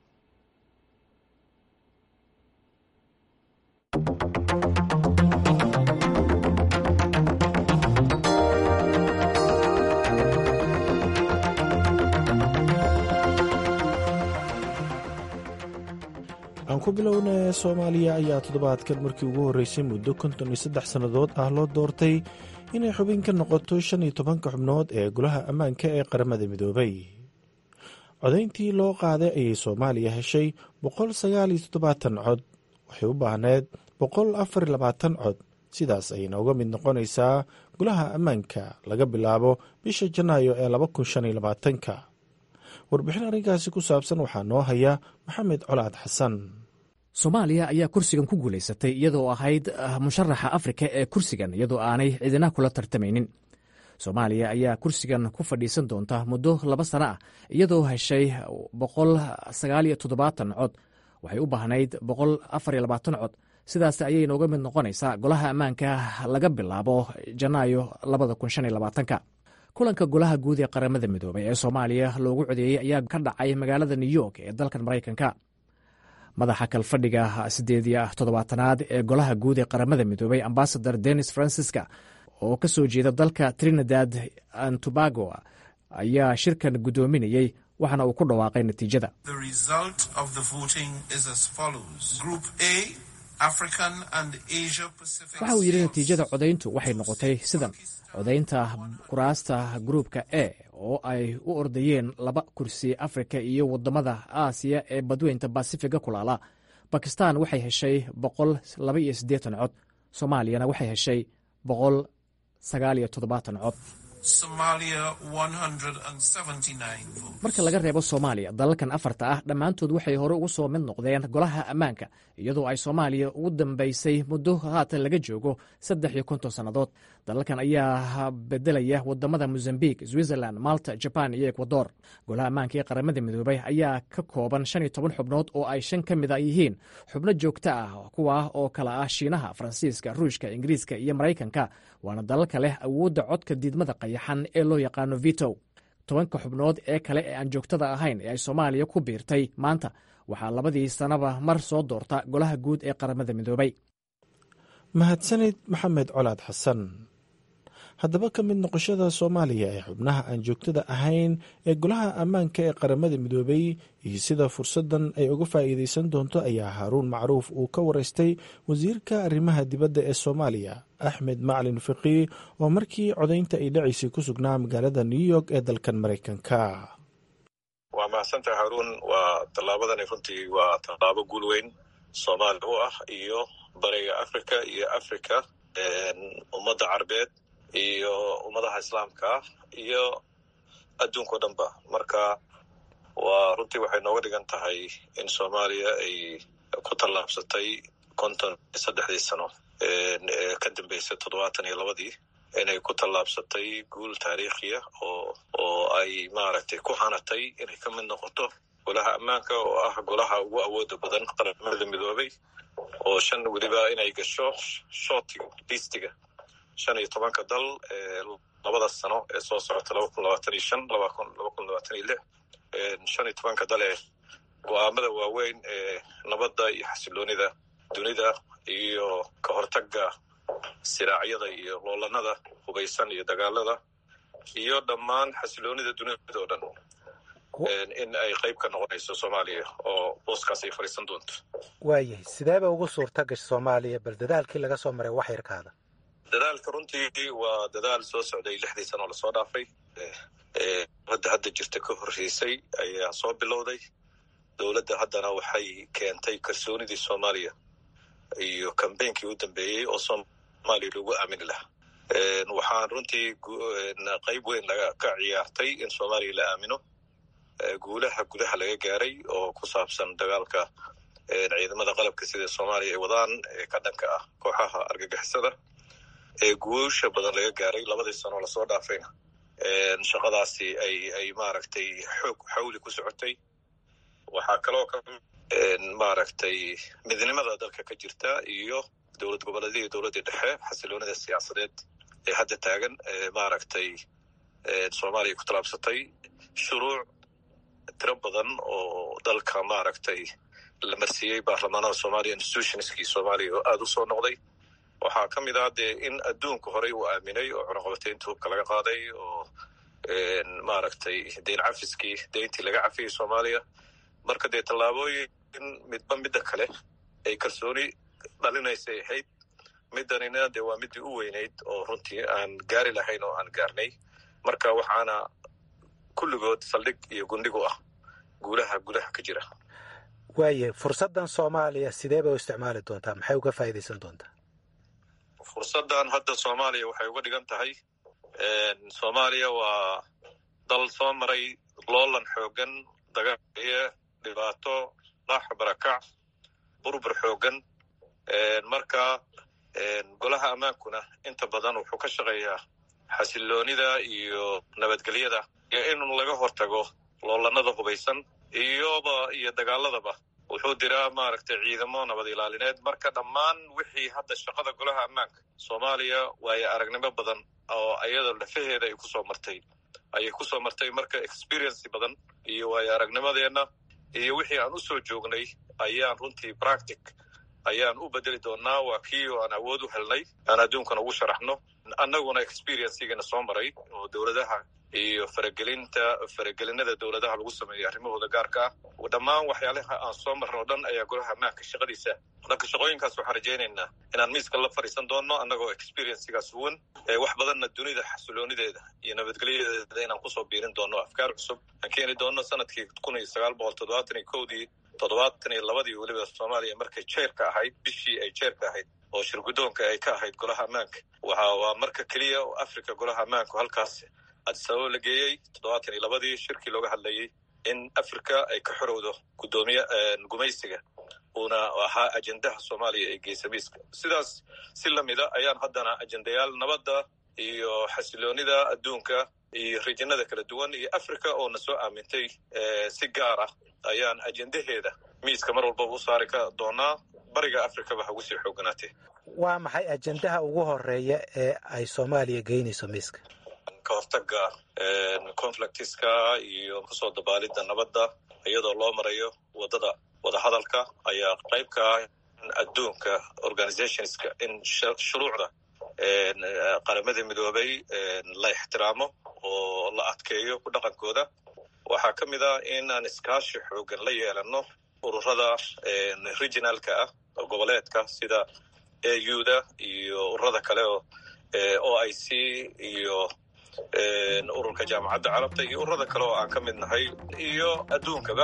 aan ku bilowna soomaaliya ayaa toddobaadkan markii ugu horreysay muddo konton iyo saddex sannadood ah loo doortay inay xubin ka noqoto shan iyo tobanka xubnood ee golaha ammaanka ee qaramada midoobay codayntii loo qaaday ayay soomaaliya heshay boqol sagaal iyo toddobaatan cod waxay u baahneed boqol afar iyo labaatan cod sidaas ayayna uga mid noqonaysaa golaha ammaanka laga bilaabo bisha janaayo ee laba kun shan iyo labaatanka warbixin arrinkaasi ku saabsan waxaa noo haya maxamed colaad xasan soomaaliya ayaa kursigan ku guulaysatay iyadoo ahayd musharaxa afrika ee kursigan iyadoo aanay cidina kula tartamaynin soomaaliya ayaa kursigan ku fadhiisan doonta muddo laba sano ah iyadoo heshay boqol sagaaliyo toddobaatan cod waxay u baahnayd boqol afariyo labaatan cod sidaas ayay nooga mid noqonaysaa golaha ammaanka laga bilaabo janaayo labada kun shan iyo labaatanka kulanka golaha guud ee qaramada midoobay ee soomaaliya loogu codeeyey ayaa ka dhacay magaalada new york ee dalkan maraykanka madaxa kalfadhiga sideed iyo toddobaatanaad ee golaha guud ee qaramada midoobay ambasador denis francisca oo ka soo jeeda dalka trinidad and tobago ayaa shirkan guddoominayey waxaana uu ku dhawaaqay natiijada waxa uu yidhi natiijada codayntu waxay noqotay sidan codaynta kuraasta gruupka e oo ay u ordayeen laba kursi afrika iyo wadamada aasiya ee badweynta basifiga kulaala bakistan waxay heshay boqol laba iyo siddeetan cod soomaaliyana waxay heshay boqol sagaal iyo toddobaatan cod marka laga reebo soomaaliya dalalkan afarta ah dhammaantood waxay hore ugu soo mid noqdeen golaha ammaanka iyadoo ay soomaaliya ugu dambaysay muddo haatan laga joogo saddex iyo konton sannadood dalalkan ayaa bedelaya wadamada mozambiq switzerland malta jaban iyo ekwador golaha ammaanka ee qaramada midoobay ayaa ka kooban shan iyo toban xubnood oo ay shan ka mid a yihiin xubno joogto ah kuwa oo kala ah shiinaha faransiiska ruushka ingiriiska iyo maraykanka waana dalalka leh awoodda codka diidmada qayaxan ee loo yaqaano vito tobanka xubnood ee kale ee aan joogtada ahayn ee ay soomaaliya ku biirtay maanta waxaa labadii sanaba mar soo doorta golaha guud ee qaramada midoobay mahadsanid maxamed colaad xasan haddaba ka mid noqoshada soomaaliya ee xubnaha aan joogtada ahayn ee golaha ammaanka ee qaramada midoobay iyo sida fursaddan ay uga faa'iidaysan doonto ayaa haaruun macruuf uu ka waraystay wasiirka arrimaha dibadda ee soomaaliya axmed maclin fiqii oo markii codaynta ay dhacaysay ku sugnaa magaalada new york ee dalkan maraykanka waa mahadsantahay haruun waa tallaabadani runtii waa tallaabo guul weyn soomaaliya u ah iyo bariga africa iyo africa ummadda carbeed iyo ummadaha islaamka ah iyo adduunka o dhan ba marka waa runtii waxay nooga dhigan tahay in soomaaliya ay ku tallaabsatay konton saddexdii sano ee ka dambeysay toddobaatan iyo labadii inay ku tallaabsatay guul taariikhiya oo oo ay maaragtay ku hanatay inay ka mid noqoto golaha ammaanka oo ah golaha ugu awooda badan qaramada midoobay oo shan weliba inay gasho shortiga listiga shan iyo tobanka dal ee labada sano ee soo socota laba kun labaatan iyo shan laba kun laba kun labaatan iyo lix shan iyo tobanka dal ee go-aamada waaweyn ee nabadda iyo xasiloonida dunida iyo ka hortagga siraacyada iyo loolanada hubaysan iyo dagaalada iyo dhammaan xasiloonida dunida oo dhan in ay qayb ka noqonayso soomaaliya oo booskaas ay fadhiisan doonto waayahay sideeba ugu suurta gasha soomaaliya bal dadaalkii laga soo maray wax yarkaada dadaalka runtii waa dadaal soo socday lixdii sano lasoo dhaafay dowladda hadda jirta ka horreysay ayaa soo bilowday dowladda haddana waxay keentay kalsoonidii soomaaliya iyo kambeynkii u dambeeyey oo soomaaliya lagu aamini lahaa waxaan runtii qayb weyn laga ka ciyaartay in soomaaliya la aamino guulaha gudaha laga gaaray oo ku saabsan dagaalka ciidamada qalabka sida soomaaliya ay wadaan ee ka dhanka ah kooxaha argagixisada ee guusha badan laga gaaray labadii sanoo lasoo dhaafayna shaqadaasi ay ay maaragtay xoog xawli ku socotay waxaa kaloo ka maaragtay midnimada dalka ka jirta iyo dowlad goboleedyada iyo dowladda dhexe xasiloonida siyaasadeed ee hadda taagan maaragtay soomaaliya ku tallaabsatay shuruuc tiro badan oo dalka maaragtay la marsiiyey baarlamaanada soomaaliya institutionskii soomaaliya oo aada u soo noqday waxaa ka mid ah dee in adduunka horey uu aaminay oo cunaqabateynta hubka laga qaaday oo maaragtay deyn cafiskii deyntii laga cafiyey soomaaliya marka dee tallaabooyin midba midda kale ay kalsooni dhalinaysay ahayd middanina dee waa middii u weynayd oo runtii aan gaari lahayn oo aan gaarnay marka waxaana kulligood saldhig iyo gundhig u ah guulaha gudaha ka jira waayahay fursaddan soomaaliya sidee bay u isticmaali doontaa maxay uga faa'iidaysan doontaa fursaddan hadda soomaaliya waxay uga dhigan tahay soomaaliya waa dal soo maray loolan xoogan dagaaliyo dhibaato laax barakac burbur xoogan marka golaha ammaankuna inta badan wuxuu ka shaqeeyaa xasiloonida iyo nabadgelyada iyo in laga hortago loolanada hubaysan iyoba iyo dagaaladaba wuxuu diraa maaragtay ciidamo nabad ilaalineed marka dhammaan wixii hadda shaqada golaha ammaanka soomaaliya waayo aragnimo badan oo ayada lafaheeda ay kusoo martay ayay kusoo martay marka experiency badan iyo waayo aragnimadeenna iyo wixii aan usoo joognay ayaan runtii practic ayaan u bedeli doonaa waa kii oo aan awood u helnay aan adduunkana ugu sharaxno annaguna experiencigana soo maray oo dowladaha iyo faragelinta faragelinada dowladaha lagu sameeyo arrimahooda gaarka ah dhammaan waxyaalaha aan soo marno o dhan ayaa golaha ammaanka shaqadiisa marka shaqooyinkaas waxaan rajaynaynaa inaan miiska la fadhiisan doonno annagoo experiencigaas huwan wax badanna dunida xasiloonideeda iyo nabadgelyadeeda inaan kusoo biirin doonno afkaar cusub aan keeni doonno sanadkii kun iyo sagaal boqol toddobaatan iyo kowdii toddobaatan iyo labadii weliba soomaaliya markay jeerka ahayd bishii ay jeerka ahayd oo shirguddoonka ay ka ahayd golaha ammaanka waxa waa marka keliya oo africa golaha ammaanku halkaas adisababa la geeyey toddobaatan iyo labadii shirkii looga hadlayey in africa ay ka xorowdo guddoomiye gumaysiga uuna ahaa ajendaha soomaaliya ee geesamiiska sidaas si lamida ayaan haddana ajendayaal nabadda iyo xasiloonida adduunka iyo rijinada kala duwan iyo africa oo na soo aamintay si gaar ah ayaan ajendaheeda miiska mar walbaba u saari ka doonaa bariga africaba ha ugu sii xooganaatee waa maxay ajendaha ugu horeeya ee ay soomaaliya geynayso miiska ka hortaga conflictiska iyo kusoo dabaalidda nabadda iyadoo loo marayo waddada wadahadalka ayaa qayb ka ah adduunka organizationska in shuruucda qaramada midoobay la ixtiraamo oo la adkeeyo ku dhaqankooda waxaa ka mid ah in aan iskaashi xoogan la yeelano ururada regionalka ah oo goboleedka sida auda iyo ururada kale oo o i c iyo ururka jaamacadda carabta iyo ururada kale oo aan ka mid nahay iyo adduunkaba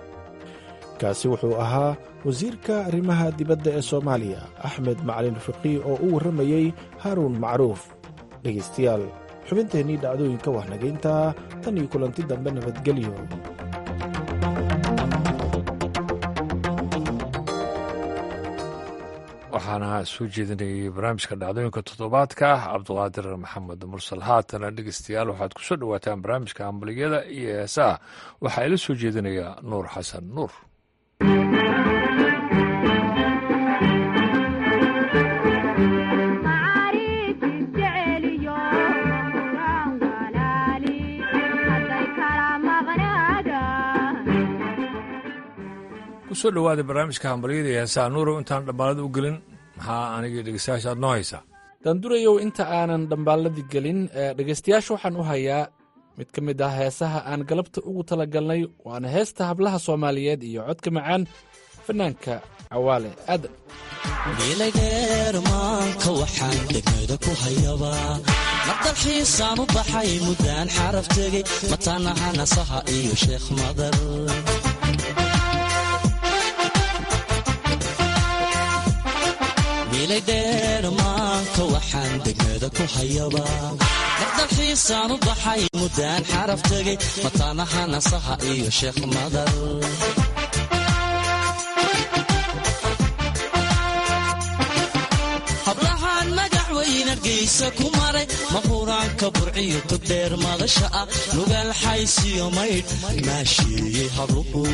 kaasi wuxuu ahaa wasiirka arrimaha dibadda ee soomaaliya axmed macalin fiqii oo u warramayey haaruun macruuf dhegaystayaal xubinteennii dhacdooyinka wahnagayntaa tan iyo kulanti dambe nabadgelyo waxaana soo jeedinayay barnaamijka dhacdooyinka toddobaadka cabduqaadir maxamed mursal haatana dhegeystayaal waxaad kusoo dhowaataan barnaamijka hambaliyada iyo heesaha waxaa ila soo jeedinaya nuur xasan nuur kusoo dhawaada barnaamijka hambalyada iyo heesaha nuurow intaan dhambaalada u gelin maxaa anigii dhegeystayaasha aad noo haysaa daandurayow inta aanan dhambaalladii gelin dhegaystayaasha waxaan u hayaa mid ka mid ah heesaha aan galabta ugu talagalnay waana heesta hablaha soomaaliyeed iyo codka macaan fanaanka cawaale aadan miilaydheer maanka waxaan degmada ku hayabaa madalxiisaan u baxay muddaan xaraf tegey mataanaha nasaha iyo sheekh madar miilaydheer maanka waxaan degmada ku hayabaa madalxiisaan u baxay muddaan xaraf tegey mataanaha nasaha iyo sheekh madar hablahaan magax weyn argaysa ku maray mahuraanka burciyo togdheer madasha ah nugaal xaysiyo maydh maasheeyey habluhu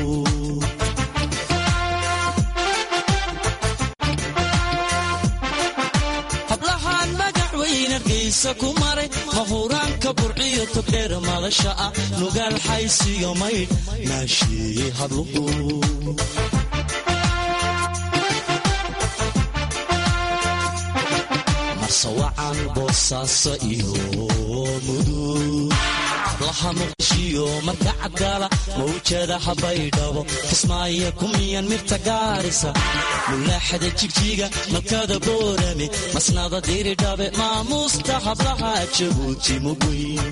hablahaan magax weyn argaysa ku maray mahuraanka burciyo togdheer madasha ah nugaal xaysiyo maydh maasheeyey habluhu marsawacan boosaaso iyo mudug hablaha muqdishiyo marka cadgaala mawjadaha baydhabo kismaayo kumiyan mirta gaarisa mulaaxada jigjiga malkada boorame masnada diridhabe maamuusta hablaha jabuuti mugweyn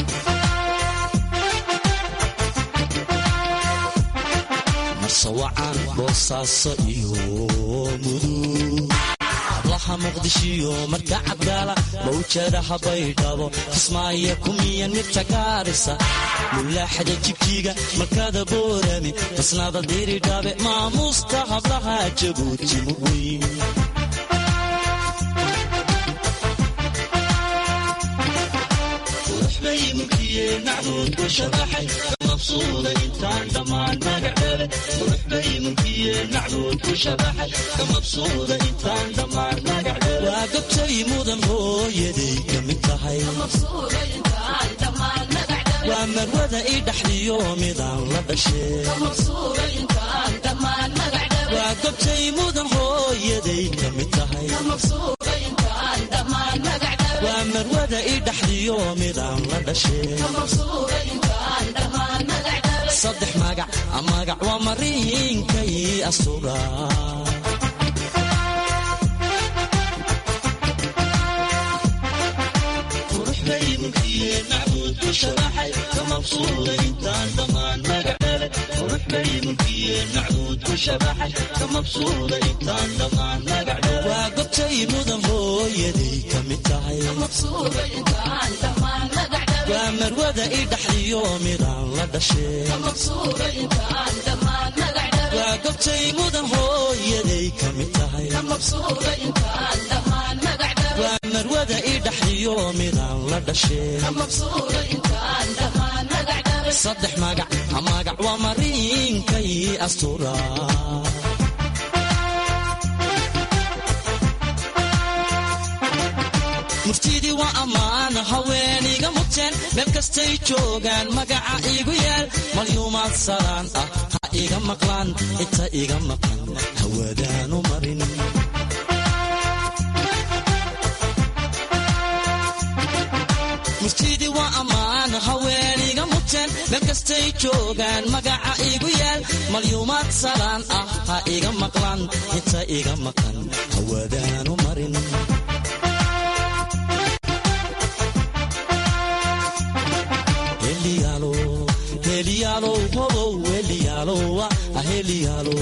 marsawacan boosaaso iyo mudug hablaha muqdishiyo marka cadgaala mawjadaha baydhabo kismaayo kumiyan mirta gaarisa mulaaxada jigjiga malkada boorame masnada diridhabe maamuusta hablaha jabuuti mugweyn bay mulkiyeen macbuudku shabaxay kamabsuuda intaan dhammaan magacdhale qurux bay mulkiyeen macbuudku shabaxay kamabsuuda intaan dhammaan magacdhale waa gabtay mudan hooyaday ka mid tahay waa marwada i dhaxdiyo midaan la dhashee waa gabtay mudan hooyaday ka mid tahay waa marwada i dhaxdiyo midaan la dhashee saddex magac magac waa mariinkay asuga qurux bay mulkiyeen macbuudku shabaxay ka mabsuuda intaan dhammaan magacdhale qurux bay mulkiyeen macbuudku shabaxay ka mabsuuda intaan dhammaan magacdhale waa gobtay mudan hooyaday ka mid tahay waa marwada i dhaxdiyo midaan la dhashee waa gobtay mudan hooyaday ka mid tahay waa marwada i dhaxdiyo midaan la dhashee saddex magac magac waa mariinkay astura murtidii waa ammaan haweeniga muteen meel kastay joogaan magaca igu yaal malyuumaad salaan ah ha iga maqlaan inta iga maqan hawadaanu marin murtidii waa ammaan haweeniga muteen meel kastay joogaan magaca igu yaal malyuumaad salaan ah ha iga maqlaan inta iga maqan hawadaanu marin heliyaalow hobow heliyaalowa aheliyaalo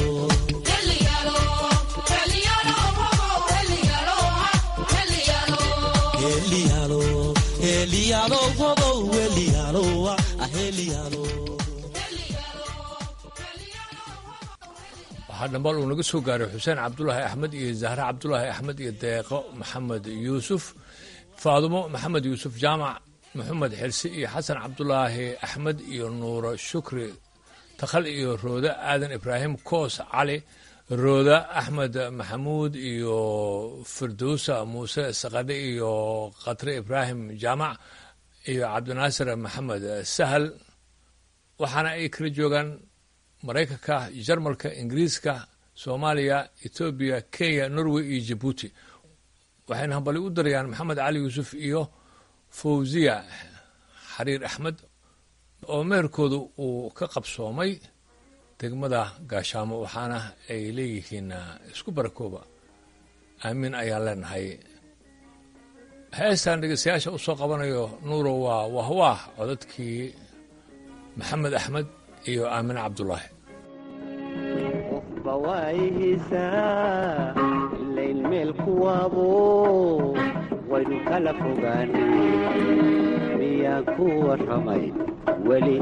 heliyaalo heliyaalow hobow heliyaalowa aheliyaalo waxaa waxaa dhambal uu naga soo gaaray xuseen cabdulaahi axmed iyo zahre cabdulaahi axmed iyo deeqo maxamed yuusuf faadumo maxamed yuusuf jaamac maxamed xirsi iyo xasan cabdulaahi axmed iyo nuuro shukri takhal iyo rooda aadan ibraahim koos cali rooda axmed maxamuud iyo firdowsa muuse sakadhe iyo khatre ibraahim jaamac iyo cabdinaasir maxamed sahal waxaana ay kala joogaan maraykanka jarmalka ingiriiska soomaaliya etoobiya kenya norway iyo jabuuti waxayna hambali u darayaan maxamed cali yuusuf iyo fawziya xariir axmed oo meherkooda uu ka qabsoomay degmada gaashaamo waxaana ay leeyihiin isku barakooba aamiin ayaan leenahay heestan dhegeystayaasha u soo qabanayo nuuro waa wahwaah codadkii maxamed axmed iyo aamine cabdulaahi qofba waayihiisaa ilayn meel kuwaabo waynu kala fogaanay miyaan ku warramay weli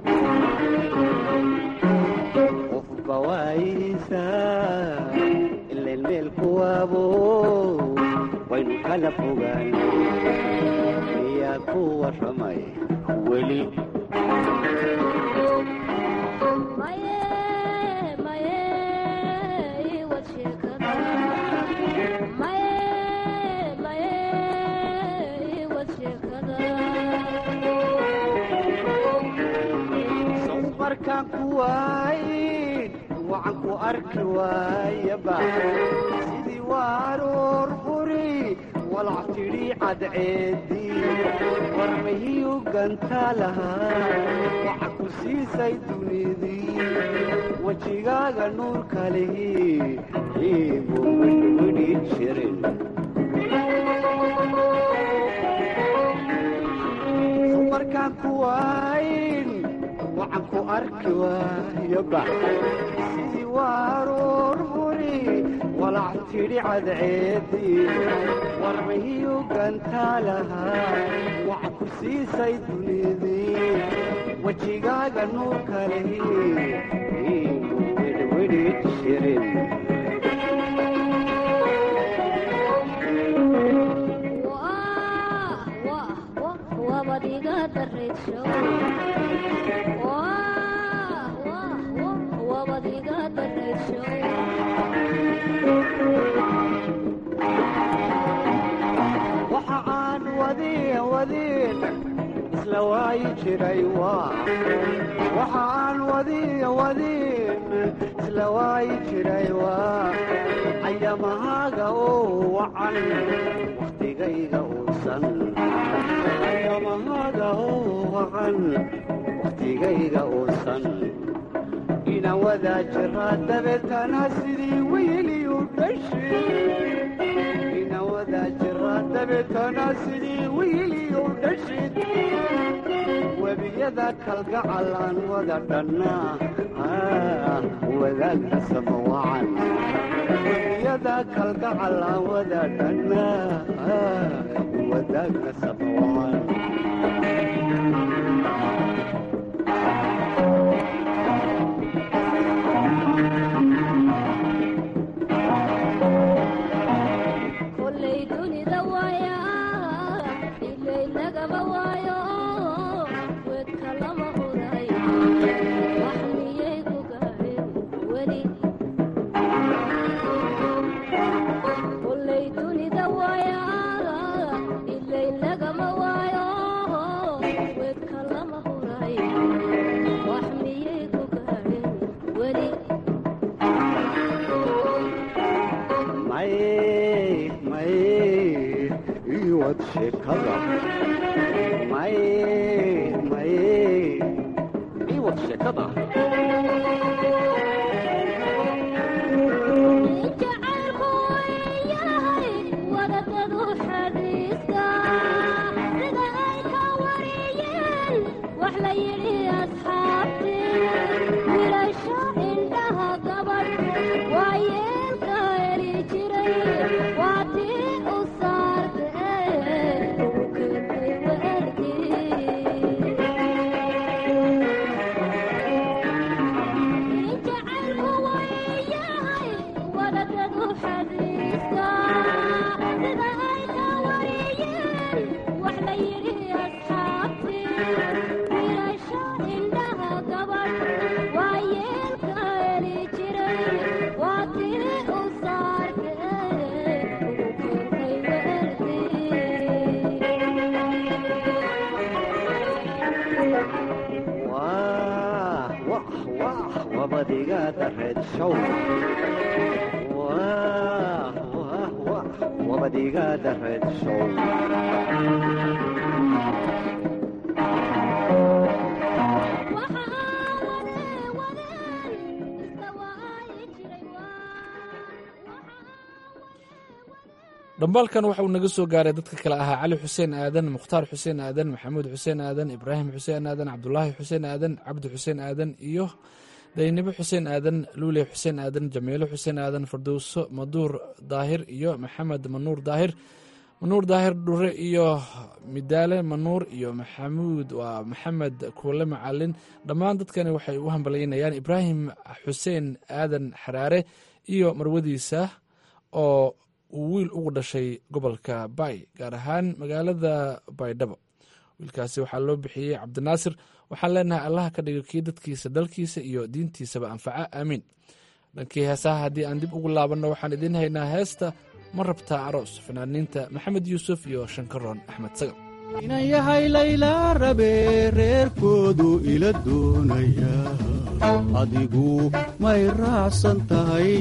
qofba waayihiisaa ilayn meel kuwaabo waynu kala fogaanay miyaan ku warramay weli markaan ku waayin waxaan ku arki waayaba sidii waaroor quri walac tidhi cadceedii warmahiyu ganta lahaa waxa ku siisay dunidii wejigaaga nuurka lihi iibu widhwidhi jirin markaan ku waayin waxaan ku arki waayaba sidii waaroor huri walac tidhi cadceedii warmahiyu gantaa lahaa waxa ku siisay dunidii wejigaaga nuurka lihi iibu widhwidhi jirin waxa aan wadin wadin isla waayi jiray waxa aan wadin wadin isla waayi jiray waa ayamahaaga oo wacan wakhtigayga uusan ayamahaaga oo wacan wakhtigayga uusan inaan wadaa jiraa dabeetana sidii weyliyu dhashid inaan wadaa jiraa dabeetana sidii weyliyu dhashid webiyada kalgacal aan wada dhannaa wadaagna sama wacan webiyada kalgacal aan wada dhannaa wadaagna sama wacan wabadigaada reed show Wah, wah, wah, wabadigaada reed show dhambaalkan waxa uu naga soo gaaray dadka kale ahaa cali xuseen aadan mukhtaar xuseen aadan maxamuud xuseen aadan ibraahim xuseen aadan cabdulaahi xuseen aadan cabdi xuseen aadan iyo daynibo xuseen aadan luule xuseen aadan jamiilo xuseen aadan fardowso maduur daahir iyo maxamed manuur daahir manuur daahir dhure iyo midaale manuur iyo maxamuud waa maxamed kuule macalin dhammaan dadkani waxay u hambalyaynayaan ibraahim xuseen aadan xaraare iyo marwadiisa oo uu wiil ugu dhashay gobolka bay gaar ahaan magaalada baydhabo wiilkaasi waxaa loo bixiyey cabdinaasir waxaan leenahay allaha ka dhigo kii dadkiisa dalkiisa iyo diintiisaba anfaca aamiin dhankii heesaha haddii aan dib ugu laabanno waxaan idiin haynaa heesta ma rabtaa aroos fanaaniinta maxamed yuusuf iyo shankaroon axmed sagal inan yahay laylaa rabe reerkoodu ila doonaya adigu may raacsan tahay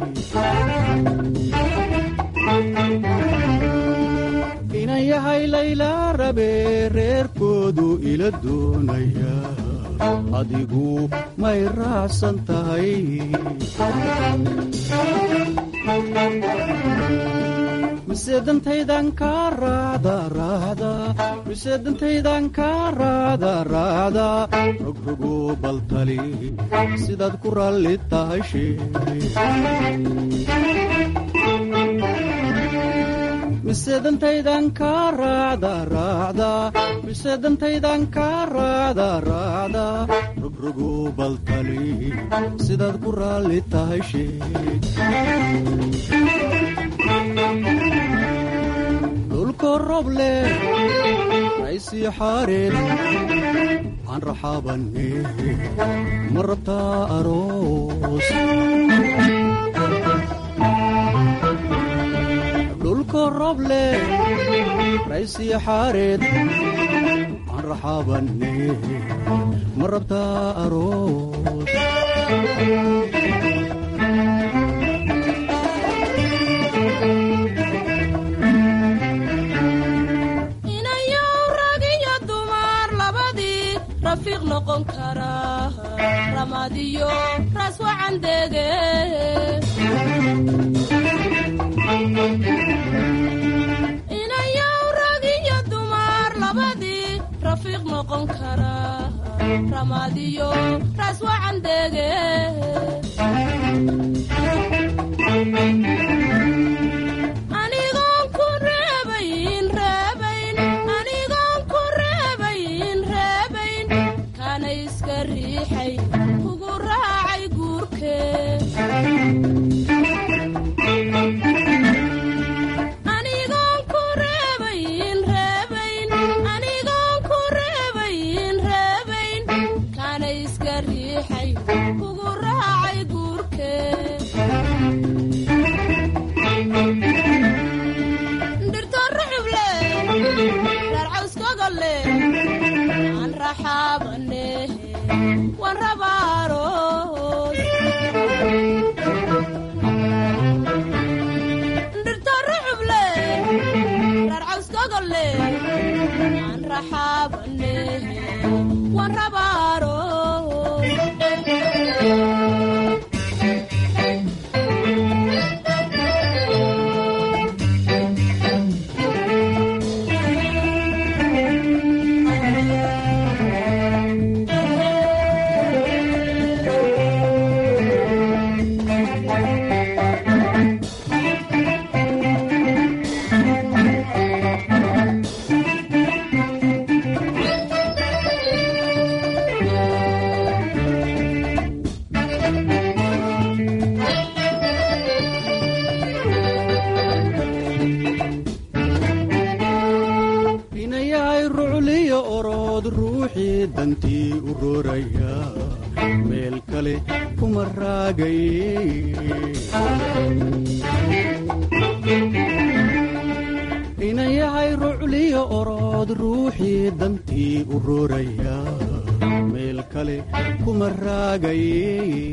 inan yahay laylaa rabe reerkoodu ila doonaya adigu may raacsan tahay mise dantaydan kaa raacda raacda mise dantaydan kaa raacda raacda rogrogo baltali sidaad ku raalli tahay sheeg mise dantaydan kaa raacda raacda mise dantaydan kaa raacda raacda rogrogo baltali sidaad ku raalli tahay sheeg dhulko rob leh raysii xaareed aan raxaabanne ma rabtaa aroos dhulko rob leh raysii xaareed aan raxaabanne ma rabtaa aroos inayow rag iyo dumar labadii rafiiq noqon kara ramadiyo raas wacan dege inayow rag iyo dumar labadii rafiiq noqon kara ramadiyo raas wacan dege anigoon ku reebayn reebayn anigoon ku reebayn reebayn kana iska riixay kugu raacay guurke anigoon ku reebayn reebayn anigoon ku reebayn reebayn kana iska riixay kugu raacay guurke dhirto ruxuble reer cawskogolle aan raxaabane waan rabaaroos dhirto ruxuble reer cawskogolle aan raxaabane waan rabaaroos inayahay rucliyo orood ruuxii dantii u rooraya meel kale kuma raagay inayahay rucliyo orood ruuxii dantii u rooraya meel kale kuma raagaye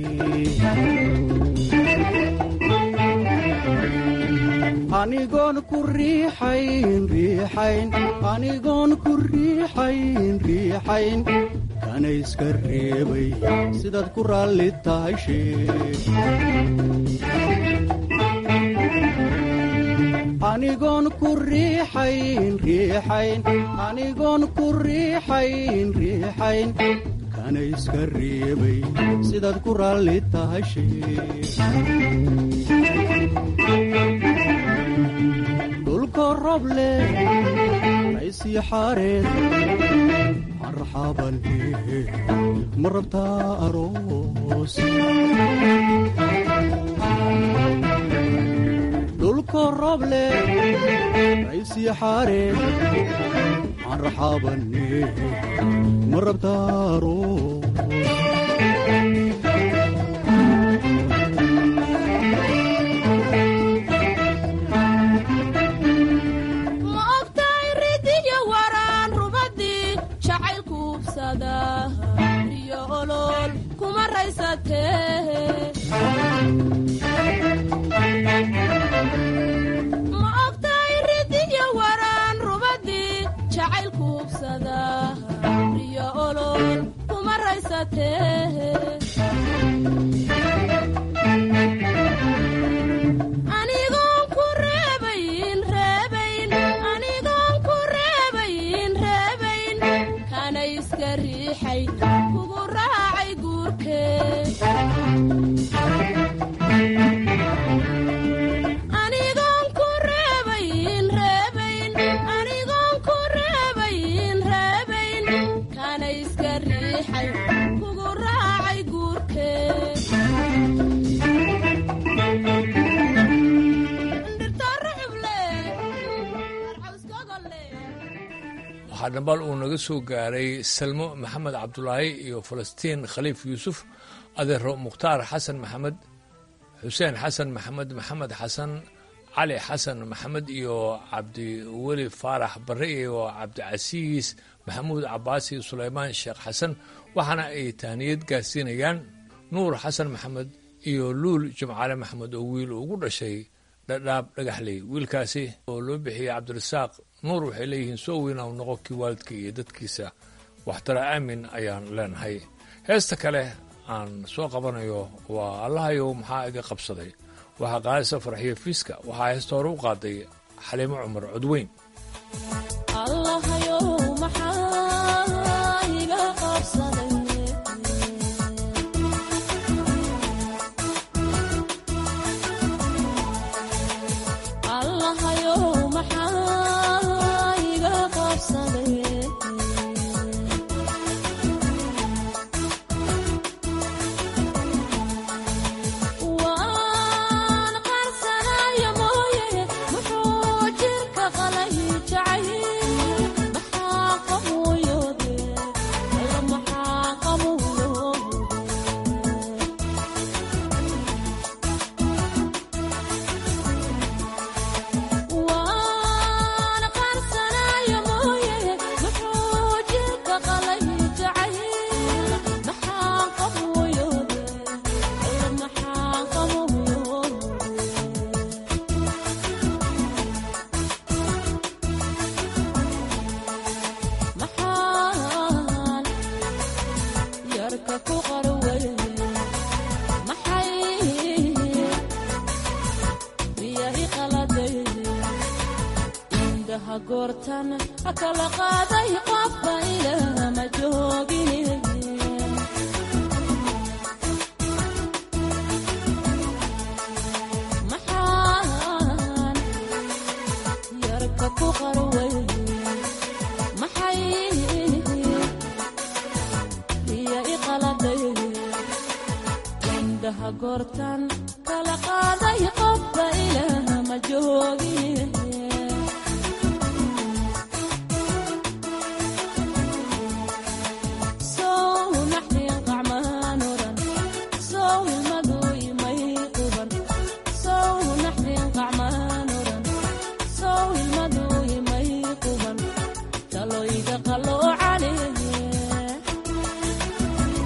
anigoon ku riixayn riixayn anigoon ku riixayn riixayn kana iska reebay sidaad ku raalli tahay sheeg anigoon ku riixayn riixayn anigoon ku riixayn riixayn kana iska reebay sidaad ku raalli tahay sheeg dhulko roble raysii xaareed marxaban ma rabtaa aroos dhulko roble raysii xaareed marxabane ma rabtaa aroos ma ogtahay ridiyo waraan rubadii jacaylku ubsada iyo olol kuma raysatee ma ogtahay ridiyo waraan rubadii jacaylku ubsada iyo olol kuma raysatee anigoon ku reebayn reebayn anigoon ku reebayn reebayn kana iska riixay kugu raacay guurkee anigoon ku reebayn reebayn anigoon ku reebayn reebayn kana iska riixay kugu raacay guurkee waxaa dhambal uu naga soo gaaray salmo maxamed cabdulaahi iyo falastiin khaliif yuusuf adeero mukhtaar xasan maxamed xuseen xasan maxamed maxamed xasan cali xasan maxamed iyo cabdiweli faarax barre iyo cabdicasiis maxamuud cabaasi sulaymaan sheekh xasan waxaana ay tahniyad gaarsiinayaan nuur xasan maxamed iyo luul jimcaale maxamed oo wiil ugu dhashay dhadhaab dhagaxley wiilkaasi oo loo bixiyey cabdirasaaq nuur waxay leeyihiin soo weyna u noqo kii waalidka iyo dadkiisa waxtara aamin ayaan leenahay heesta kale aan soo qabanayo waa allahayow maxaa iga qabsaday waxaa qaadaysa farxiyo fiiska waxaa heesta hore u qaaday xaliimo cumar codweyn allahayow maxaa iga qabsaday allahayow maxaa iga qabsaday waan qarsanayo mooye muxuu jirka qalay jacay maxaa qabuuyode alla maxaa qabuuyode waan qarsanayo mooye muxuu jirka qalay jacay maxaa qabuuyode alla maxaa qabuuyode maxaan yarka ku qarway maxay biya i qaladay indhaha goortan kala qaaday qofba ilama joogin maxaan yarka ku qarway maxay biya i qaladay indhaha goortan kala qaaday qofba ilama joogin sow naxdin qacmaan oran sow ilmadu imay quban sow naxdin qacmaan oran sow ilmadu imay quban taloyga qaloo caleeye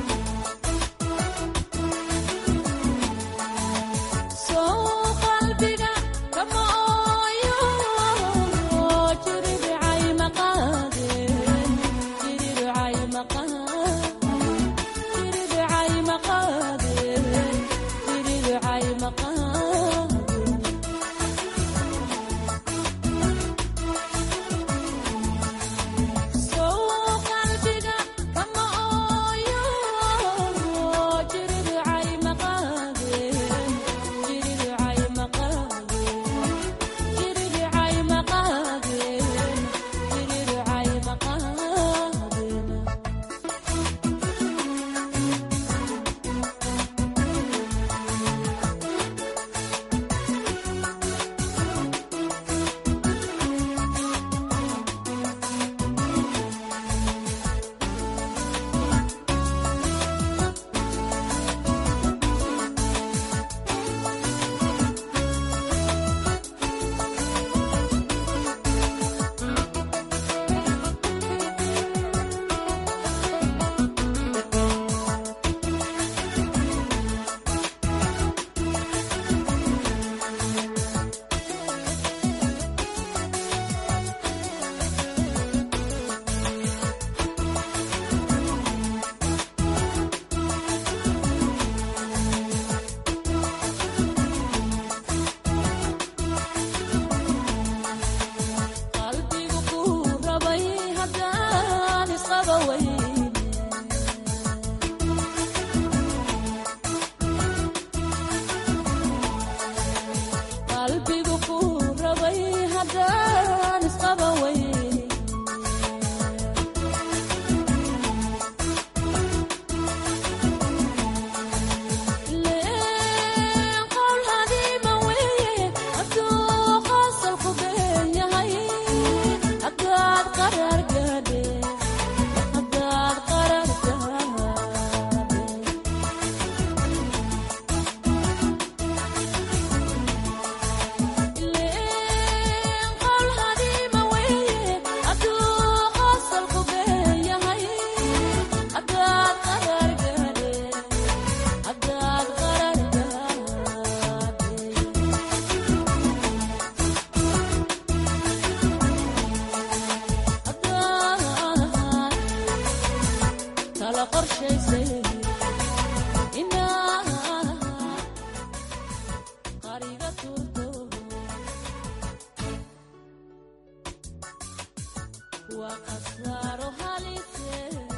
waa khasaaro halise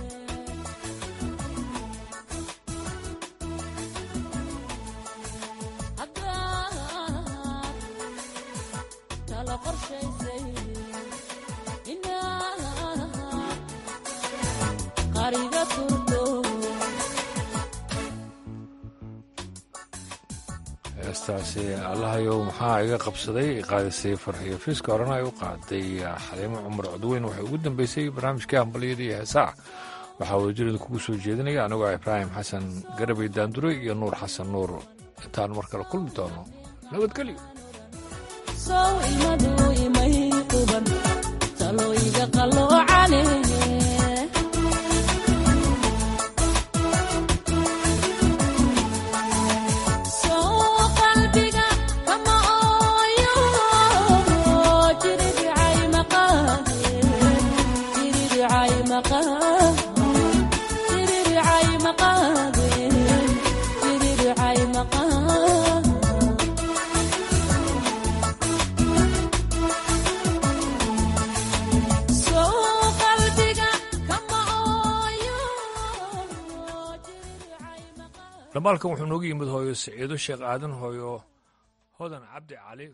haddaad kala qorshaysay inaad qariga turto heestaasi allahayow maxaa iga qabsaday qaadisay farxiyo fiiska horena ay u qaaday xaliimo cumar codweyn waxay ugu dambeysay barnaamijkii hambalyada iyo heesaha waxaa wadajirada kugu soo jeedinaya anigoo ibraahim xasan garabay daandure iyo nuur xasan nuur intaan mar kale kulmi doono nabadgelyo sow imadu imay quban talooyiga qalloocane sow qalbiga kama ooyo jiridhicay maqaade jiridhicay maqaade jiridhicay maqaade jiridhicay maqaade sow qalbiga kama ooyo dhamaalkan wuxuu noogu yimid hooyo siciido sheekh aadan hooyo hodan cabdi cali